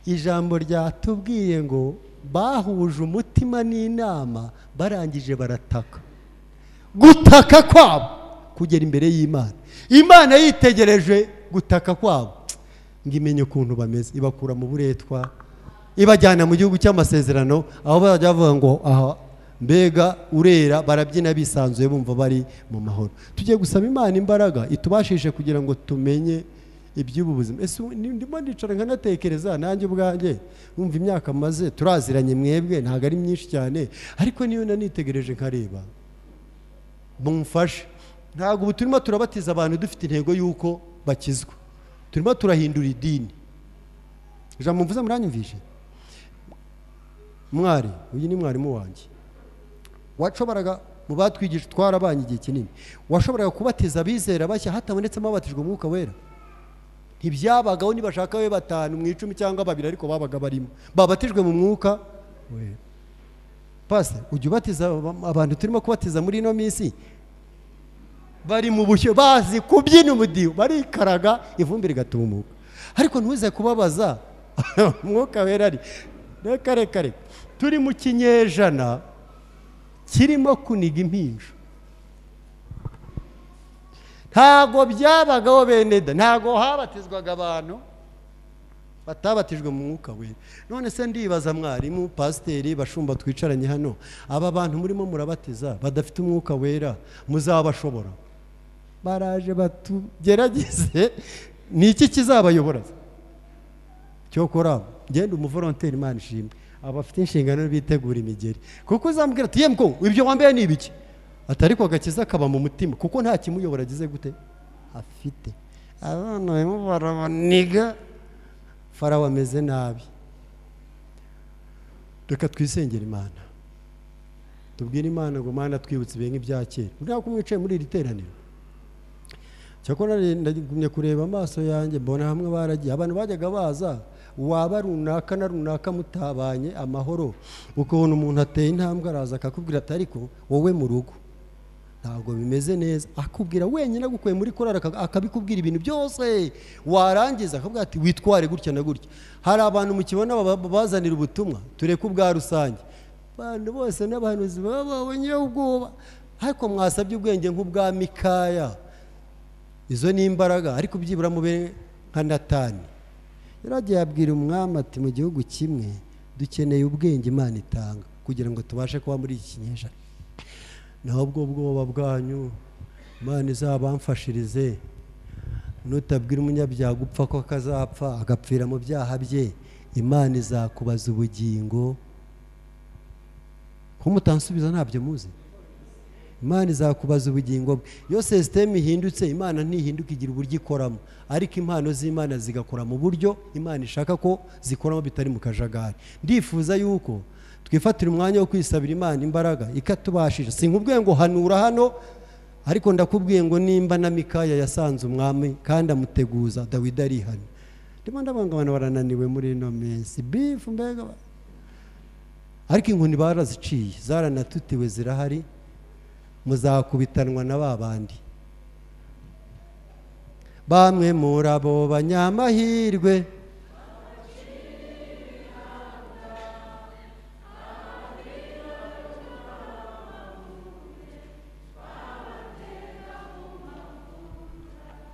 ijambo ryatubwiye ngo bahuje umutima n'inama barangije barataka gutaka kwabo kugera imbere y'imana imana yitegereje gutaka kwabo ngo imenye ukuntu bameze ibakura mu buretwa ibajyana mu gihugu cy'amasezerano aho bazajya bavuga ngo aha mbega urera barabyina bisanzuye bumva bari mu mahoro tugiye gusaba imana imbaraga itubashishe kugira ngo tumenye iby'ubu buzima ese ubu ni- ndimo ndicara nkanatekereza nanjye ubwanjye wumva imyaka maze turaziranye mwebwe ntabwo ari myinshi cyane ariko niyo nanitegereje nkareba mumfashe ntabwo ubu turimo turabatiza abantu dufite intego y'uko bakizwa turimo turahindura idini ijambo mvuze muranyumvishe mwari uyu ni mwarimu wanjye washoboraga mu batwigishije twarabanye igihe kinini washoboraga kubatiza abizera bashya hatabonetsemo abatijwe umwuka wera ntibyabagaho nibashaka babe batanu mu icumi cyangwa babiri ariko babaga barimo babatijwe mu mwuka wera pasita ujya ubatiza aba- abantu turimo kubatiza muri ino minsi bari mu bushyo bazi kubyina umudiho barikaraga ivumbi rigatumuka ariko ntuze kubabaza umwuka wera ari reka reka reka turi mu kinyejana kirimo kuniga impinja ntabwo byabagaho bene da ntabwo habatizwaga abantu batabatijwe mu mwuka wera none se ndibaza mwarimu pasiteri bashumba twicaranye hano aba bantu murimo murabatiza badafite umwuka wera muzabashobora baraje batugerageze ni iki kizabayobora cyokora genda umuvoronteri imana ishimwe abafite inshingano bitegura imigeri kuko uzambwira ati yemwe ko ibyo wambaye ni ibiki atari ko agakiza kaba mu mutima kuko nta kimuyobora agize gute afite abana barimo barabaniga farawo ameze nabi reka twisengere imana tubwire imana ngo imana twibutse ibihe nk'ibya kera ntabwo mwicaye muri iri teraniro cyakora re- ndagumye kureba amaso yanjye mbona hamwe baragiye abantu bajyaga baza waba runaka na runaka mutabanye amahoro ukabona umuntu ateye intambwe araza akakubwira ati ariko wowe mu rugo ntabwo bimeze neza akubwira wenyine agukuye muri korari aka- akabikubwira ibintu byose warangiza akabwira ati witware gutya na gutya hari abantu mukibona baba- babazanira ubutumwa tureke ubwa rusange abantu bose n'abahanuzi baba babonye ubwoba ariko mwasabye ubwenge nk'ubwa mikaya izo ni imbaraga ariko byibura mube nka natani yaragiye abwira umwami ati mu gihugu kimwe dukeneye ubwenge imana itanga kugira ngo tubashe kuba muri iki kinyejana naho ubwo bwoba bwanyu imana izabamfashirize nutabwira umunyabyaha gupfa ko akazapfa agapfira mu byaha bye imana izakubaza ubugingo ko mutansubiza ntabyo muzi imana izakubaza ubugingo bwe iyo sisiteme ihindutse imana ntihinduka igira uburyo ikoramo ariko impano z'imana zigakora mu buryo imana ishaka ko zikoramo bitari mu kajagari ndifuza yuko twifatira umwanya wo kwisabira imana imbaraga ikatubashije sinkubwiye ngo hanura hano ariko ndakubwiye ngo nimba na mikaya yasanze umwami kandi amuteguza dawidi arihana ndimo ndabona abantu barananiwe muri ino minsi bifu mbega ariko inkoni baraziciye zaranatutiwe zirahari muzakubitanwa na ba bandi bamwe muri abo banyamahirwe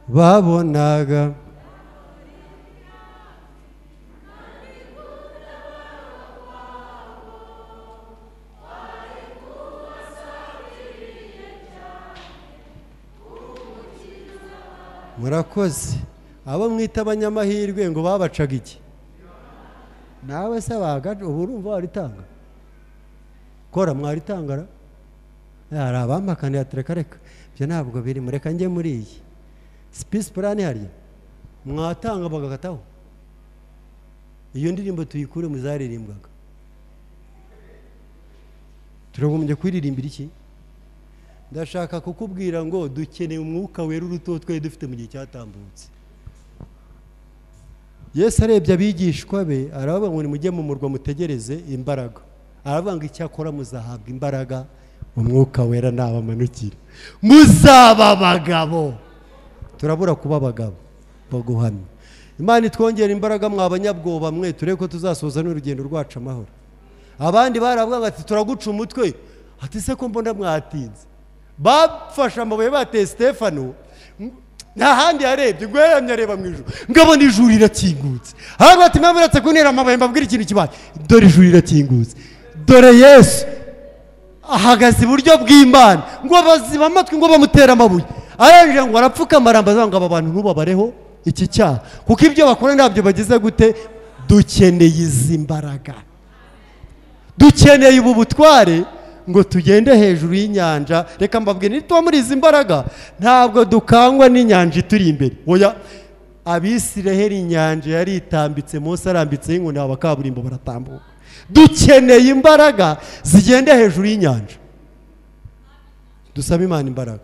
babonaga murakoze abo mwita abanyamahirwe ngo babacaga iki nawe se bagaca ubu urumva waritanga kora mwaritangara hari abampakanira ati reka reka ibyo ntabwo biri mureka njye muri iyi sipisi purani hariya mwatanga bagakataho iyo ndirimbo tuyikure mu zaririmbwaga turagombye kuririmbira iki ndashaka kukubwira ngo dukeneye umwuka wera uruto twari dufite mu gihe cyatambutse yesu arebye abigishwa be aravuga ngo nimujye mu murwa mutegereze imbaraga aravuga ngo icyakora muzahabwa imbaraga umwuka wera nabamanukira muzaba abagabo turabura kuba abagabo baguhamye imana itwongera imbaraga mwa banyabwoba mwe turebe ko tuzasoza n'urugendo rwacu amahoro abandi baravuga ngo ati turaguca umutwe ati se ko mbona mwatinze bafashe amabuye bateye sitefano nta handi yarebye ubwo yaramye areba mu ijoro ngabona ijuru rirakingutse hano ati mwaba uretse kuntera amabuye mbabwira ikintu kibaye dore ijuru rirakingutse dore yesu ahagaze iburyo bw'imana ngo baziba amatwi ngo bamutere amabuye arangije ngo arapfukama arambaza ngo aba bantu ntubabareho iki cyaha kuko ibyo bakora ntabyo bagize gute dukeneye izi mbaraga dukeneye ubu butware ngo tugende hejuru y'inyanja reka mbabwire nituba muri izi mbaraga ntabwo dukangwa n'inyanja ituri imbere oya abisireheri inyanja yari itambitse munsi arambitseho inkoni aba kaburimbo baratambuka dukeneye imbaraga zigenda hejuru y'inyanja dusabe imana imbaraga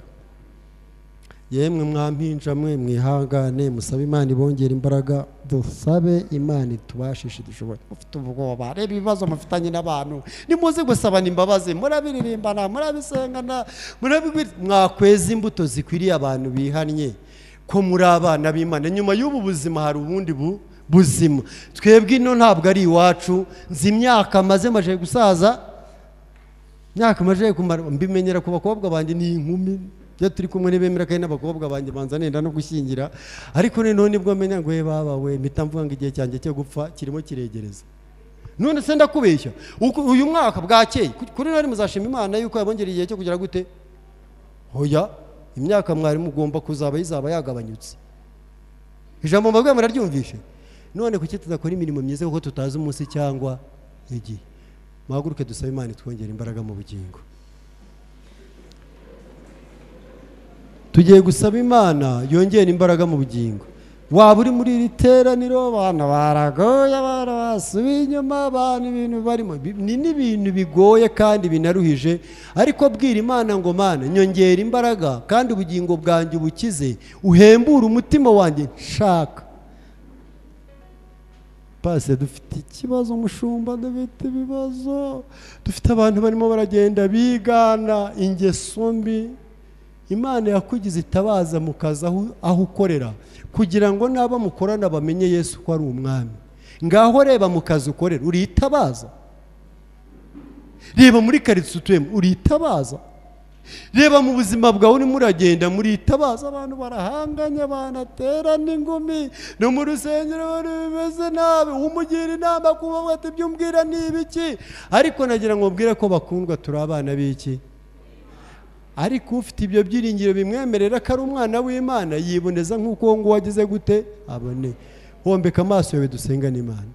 yemwe mwampinja mwe mwihangane musabe imana ibongera imbaraga dusabe imana itubashishe dushoboye mufite ubwoba reba ibibazo mufitanye n'abantu nimuze gusabana imbabazi murabiririmbana murabisengana murabigwi- mwakweza imbuto zikwiriye abantu bihannye ko muri abana b'imana nyuma y'ubu buzima hari ubundi bu- buzima twebwe ino ntabwo ari iwacu nzi imyaka maze maje gusaza imyaka imaze kumara mbimenyera ku bakobwa banjye ni inkumi iyo turi kumwe n'ibemera kandi n'abakobwa banjye banza nenda no gushyingira ariko noneho nibwo menya ngo babawe mpita mvuga ngo igihe cyanjye cyo gupfa kirimo kiregereza none se ndakubeshya uku- uyu mwaka bwakeye ku- kuri nari muzashima imana yuko yabongereye igihe cyo kugera gute hoya imyaka mwari mugomba kuzaba yizaba yagabanyutse ijambo mbabwiye muraryumvishe none kuki tudakora imirimo myiza kuko tutazi umunsi cyangwa igihe muhaguruke dusabe imana itwongera imbaraga mu bugingo tugiye gusaba imana yongera imbaraga mu bugingo waba uri muri iri teraniro abana baragoye abana basubiye inyuma abantu ibintu barimo Bi- ni n'ibintu bigoye kandi binaruhije ariko bwira imana ngo mana nyongera imbaraga kandi ubugingo bwanjye ubukize uhembure umutima wanjye nshaka pase dufite ikibazo umushumba dufite ibibazo dufite abantu barimo baragenda bigana ingeso mbi imana yakugize itabaza mu kazi aho- aho ukorera kugira ngo n'abo mukorana bamenye yesu ko ari umwami ngaho reba mu kazi ukorera uritabaza reba muri karitsiye utuyemo uritabaza reba mu buzima bwawe urimo uragenda muritabaza abantu barahanganye banaterana ingumi no mu rusengero abantu bimeze nabi umugira inama kuba ati ibyo umbwira ni ibiki ariko nagira ngo mbwire ko bakundwa turi abana b'iki ariko ufite ibyo byiringiro bimwemerera ko ari umwana w'imana yiboneza nk'uko uwo nguwo agize gute abone hombeka amaso yawe dusengane imana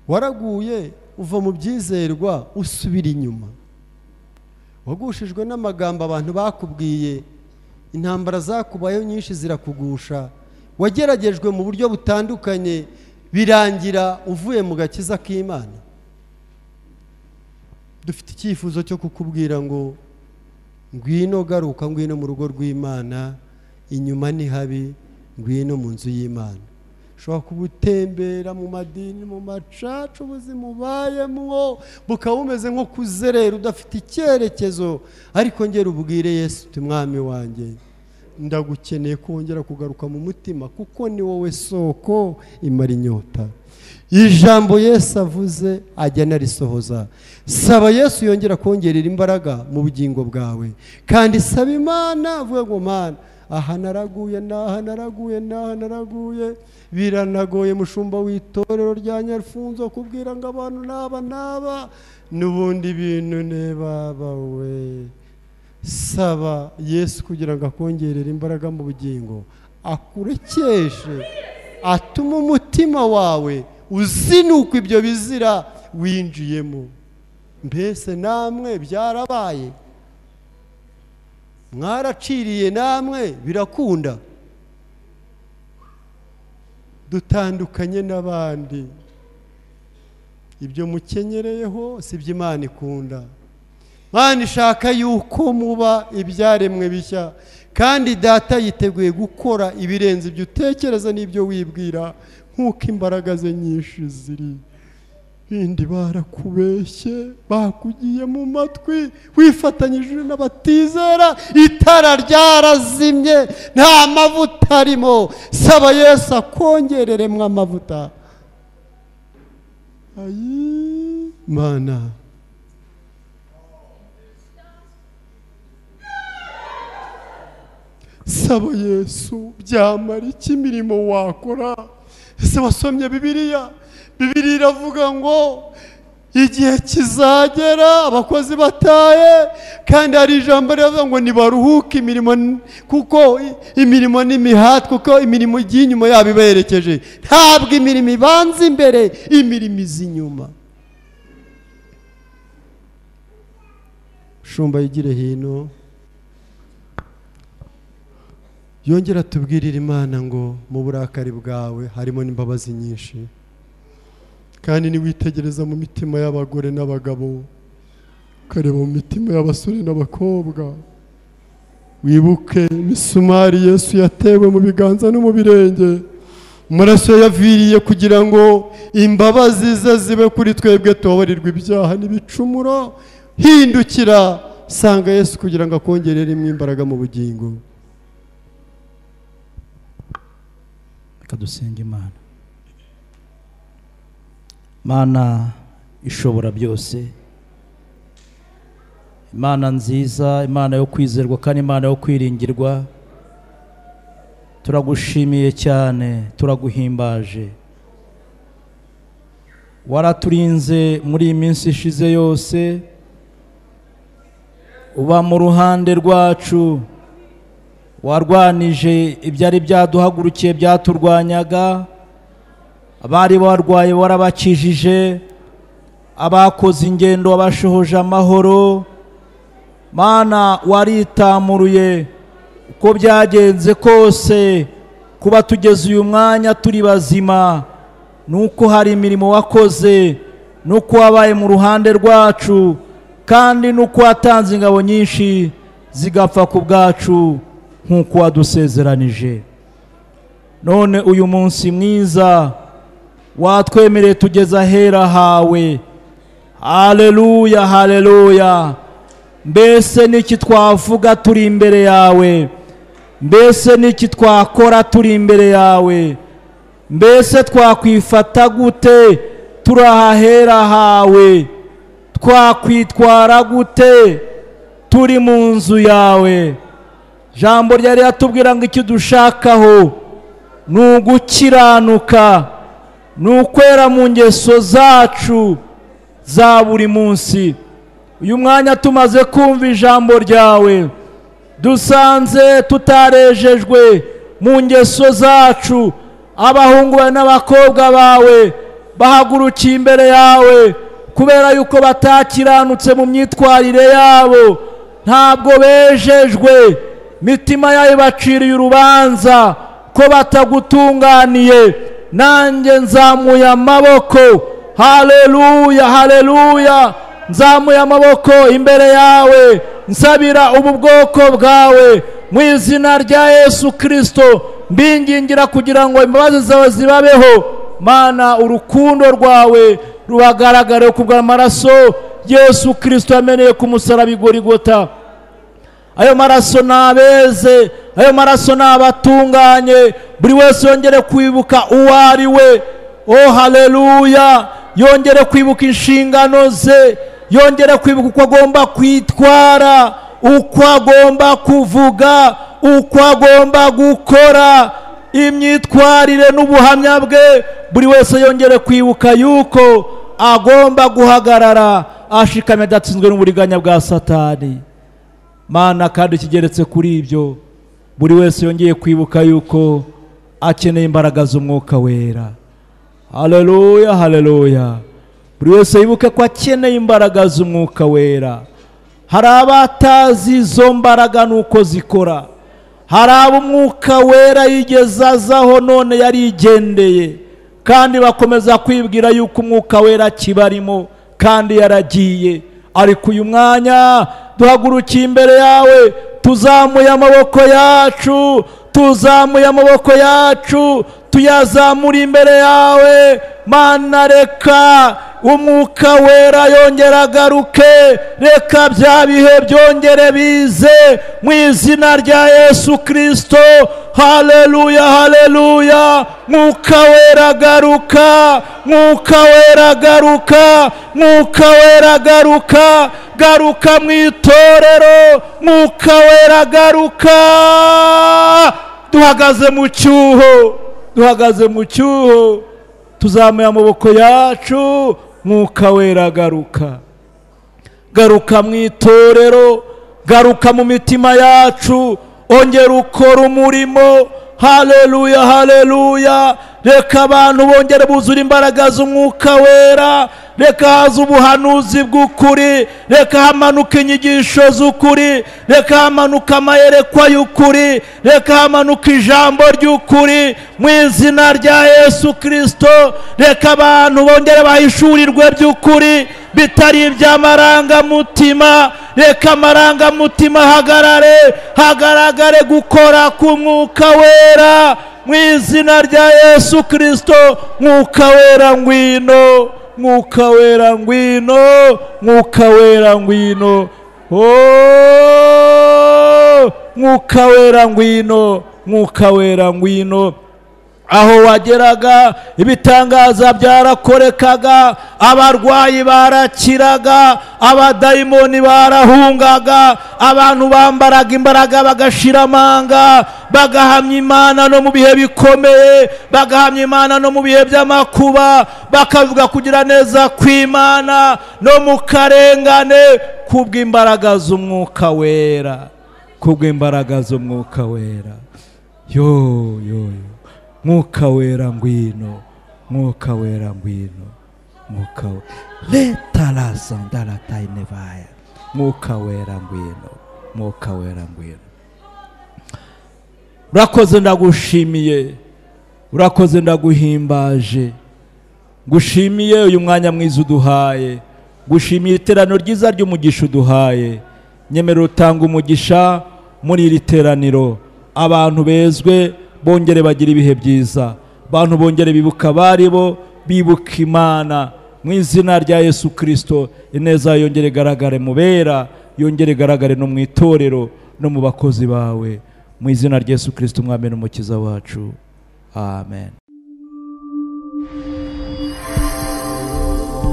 waraguye uva mu byizerwa usubira inyuma wagushijwe n'amagambo abantu bakubwiye intambara zakubayeho nyinshi zirakugusha wageragejwe mu buryo butandukanye birangira uvuye mu gakiza k'imana dufite icyifuzo cyo kukubwira ngo ngwino garuka ngwino mu rugo rw'imana inyuma ni habi ngwino mu nzu y'imana ushobora kuba utembera mu madini mu macaca ubuzima ubayemwo bukaba bumeze nko kuzerera udafite icyerekezo ariko ngera ubwire yesu uti mwami wanjye ndagukeneye kongera kugaruka mu mutima kuko ni wowe soko imara inyota ijambo yesu avuze ajya anarisohoza saba yesu yongera kongerera imbaraga mu bugingo bwawe kandi saba imana avuga ngo mana aha naraguye n'aha naraguye n'aha naraguye biranagoye mushumba w'itorero rya nyarufunzo kubwira ngo abantu n'aba n'aba n'ubundi bintu nebabawe saba yesu kugira ngo akongerere imbaraga mu bugingo akurekeshe atuma umutima wawe uzinuka ibyo bizira winjiyemo mbese namwe byarabaye mwaraciriye namwe birakunda dutandukanye n'abandi ibyo mukenyereyeho si ibyo imana ikunda imana ishaka yuko muba ibyaremwe bishya kandi data yiteguye gukora ibirenze ibyo utekereza n'ibyo wibwira nk'uko imbaraga ze nyinshi ziri bindi barakubeshye bakugiye mu matwi wifatanyije n'abatizera itara ryarazimye nta mavuta arimo saba yesu akongereremo amavuta ayi mana saba yesu byamara iki imirimo wakora ese wasomye bibiliya bibiliya iravuga ngo igihe kizagera abakozi bataye kandi hari ijambo rivuga ngo nibaruhuke imirimo n- kuko i- imirimo n'imihati kuko imirimo igiye inyuma yabo ibaherekeje ntabwo imirimo ibanza imbere imirimo iza inyuma shumba yigire hino yongera tubwirire imana ngo mu burakari bwawe harimo n'imbabazi nyinshi kandi niwitegereza mu mitima y'abagore n'abagabo ukareba mu mitima y'abasore n'abakobwa wibuke imisumari yesu yatewe mu biganza no mu birenge amaraso yaviriye kugira ngo imbabazi ze zibe kuri twebwe tubabarirwe ibyaha n'ibicumuro hindukira sanga yesu kugira ngo akongerere imwe imbaraga mu bugingo reka dusenge imana mana ishobora byose imana nziza imana yo kwizerwa kandi imana yo kwiringirwa turagushimiye cyane turaguhimbaje waraturinze muri iyi minsi ishize yose uba mu ruhande rwacu warwanije ibyari byaduhagurukiye byaturwanyaga abari barwaye warabakijije abakoze ingendo wabashohoje amahoro mana waritamuruye uko byagenze kose kuba tugeze uyu mwanya turi bazima nuko hari imirimo wakoze nuko wabaye mu ruhande rwacu kandi nuko watanze ingabo nyinshi zigapfa ku bwacu nk'uko wadusezeranije none uyu munsi mwiza watwemereye tugeze ahera hawe haleluya haleluya mbese n'iki twavuga turi imbere yawe mbese n'iki twakora turi imbere yawe mbese twakwifata gute turi ahahera hawe twakwitwara gute turi mu nzu yawe jambo ryari yatubwira ngo icyo dushakaho ni ugukiranuka ni ukwera mu ngeso zacu za buri munsi uyu mwanya tumaze kumva ijambo ryawe dusanze tutarejejwe mu ngeso zacu abahungu bawe n'abakobwa bawe bahagurukiye imbere yawe kubera yuko batakiranutse mu myitwarire yabo ntabwo bejejwe mitima yayo baciriye urubanza ko batagutunganiye nanjye nzamuye amaboko haleluya haleluya nzamuye amaboko imbere yawe nsabira ubu bwoko bwawe mu izina rya yesu kirisito mbingingira kugira ngo imbabazi zawe zibabeho mana urukundo rwawe rubagaragare ku bw'amaraso yesu kirisito yameneye ku musaraba igorigota ayo maraso ni abeze ayo maraso ni abatunganye buri wese yongere kwibuka uwo ari we o haleluya yongere kwibuka inshingano ze yongere kwibuka uko agomba kwitwara uko agomba kuvuga uko agomba gukora imyitwarire n'ubuhamya bwe buri wese yongere kwibuka yuko agomba guhagarara ashikamye adatsinzwe n'uburiganya bwa satani mana kandi kigeretse kuri ibyo buri wese yongeye kwibuka yuko akeneye imbaraga z'umwuka wera haleluya haleluya buri wese yibuke ko akeneye imbaraga z'umwuka wera hari abatazi izo mbaraga n'uko zikora hari abo umwuka wera yigeze azaho none yarigendeye kandi bakomeza kwibwira yuko umwuka wera akibarimo kandi yaragiye ariko uyu mwanya duhagurukiye imbere yawe tuzamuye amaboko yacu tuzamuye amaboko yacu tuyazamura imbere yawe mana reka umwuka wera yongera agaruke reka bya bihe byongere bize mu izina rya yesu kirisito haleluya haleluya mwuka wera garuka mwuka wera garuka mwuka wera garuka garuka mu itorero mwuka wera garuka duhagaze mu cyuho duhagaze mu cyuho tuzamuye amaboko yacu mwuka wera garuka garuka mu itorero garuka mu mitima yacu ongera ukora umurimo haleluya haleluya reka abantu bongere buzure imbaraga z'umwuka wera reka haze ubuhanuzi bw'ukuri reka hamanuka inyigisho z'ukuri reka hamanuka amayerekwa y'ukuri reka hamanuka ijambo ry'ukuri mu izina rya yesu kirisito reka abantu bongere bahishurirwe by'ukuri bitari iby'amarangamutima reka amarangamutima ahagarare hagaragare gukora k'umwuka wera mu izina rya yesu kirisito mwuka wera ngwino mwuka wera ngwino mwuka wera ngwino Oh, mwuka wera ngwino mwuka wera ngwino aho wageraga ibitangaza byarakorekaga abarwayi barakiraga abadayimoni barahungaga abantu bambaraga imbaraga bagashira amanga bagahamya imana no mu bihe bikomeye bagahamya imana no mu bihe by'amakuba bakavuga kugira neza kw'imana no mu karengane kubw'imbaraga z'umwuka wera kubw'imbaraga z'umwuka wera yo yo yo mwuka wera ngwino mwuka wera ngwino mwuka we letarasa ndaratayinevaya mwuka wera ngwino mwuka wera ngwino urakoze ndagushimiye urakoze ndaguhimbaje ngushimiye uyu mwanya mwiza uduhaye gushimiye iteraniro ryiza ry'umugisha uduhaye nyemerera utanga umugisha muri iri teraniro abantu bezwe bongere bagira ibihe byiza abantu bongere bibuka abari bo bibuka imana mu izina rya yesu kirisito ineza yawe yongere igaragare mu bera yongere igaragare no mu itorero no mu bakozi bawe mu izina rya yesu kirisito umwami n'umukiza wacu amen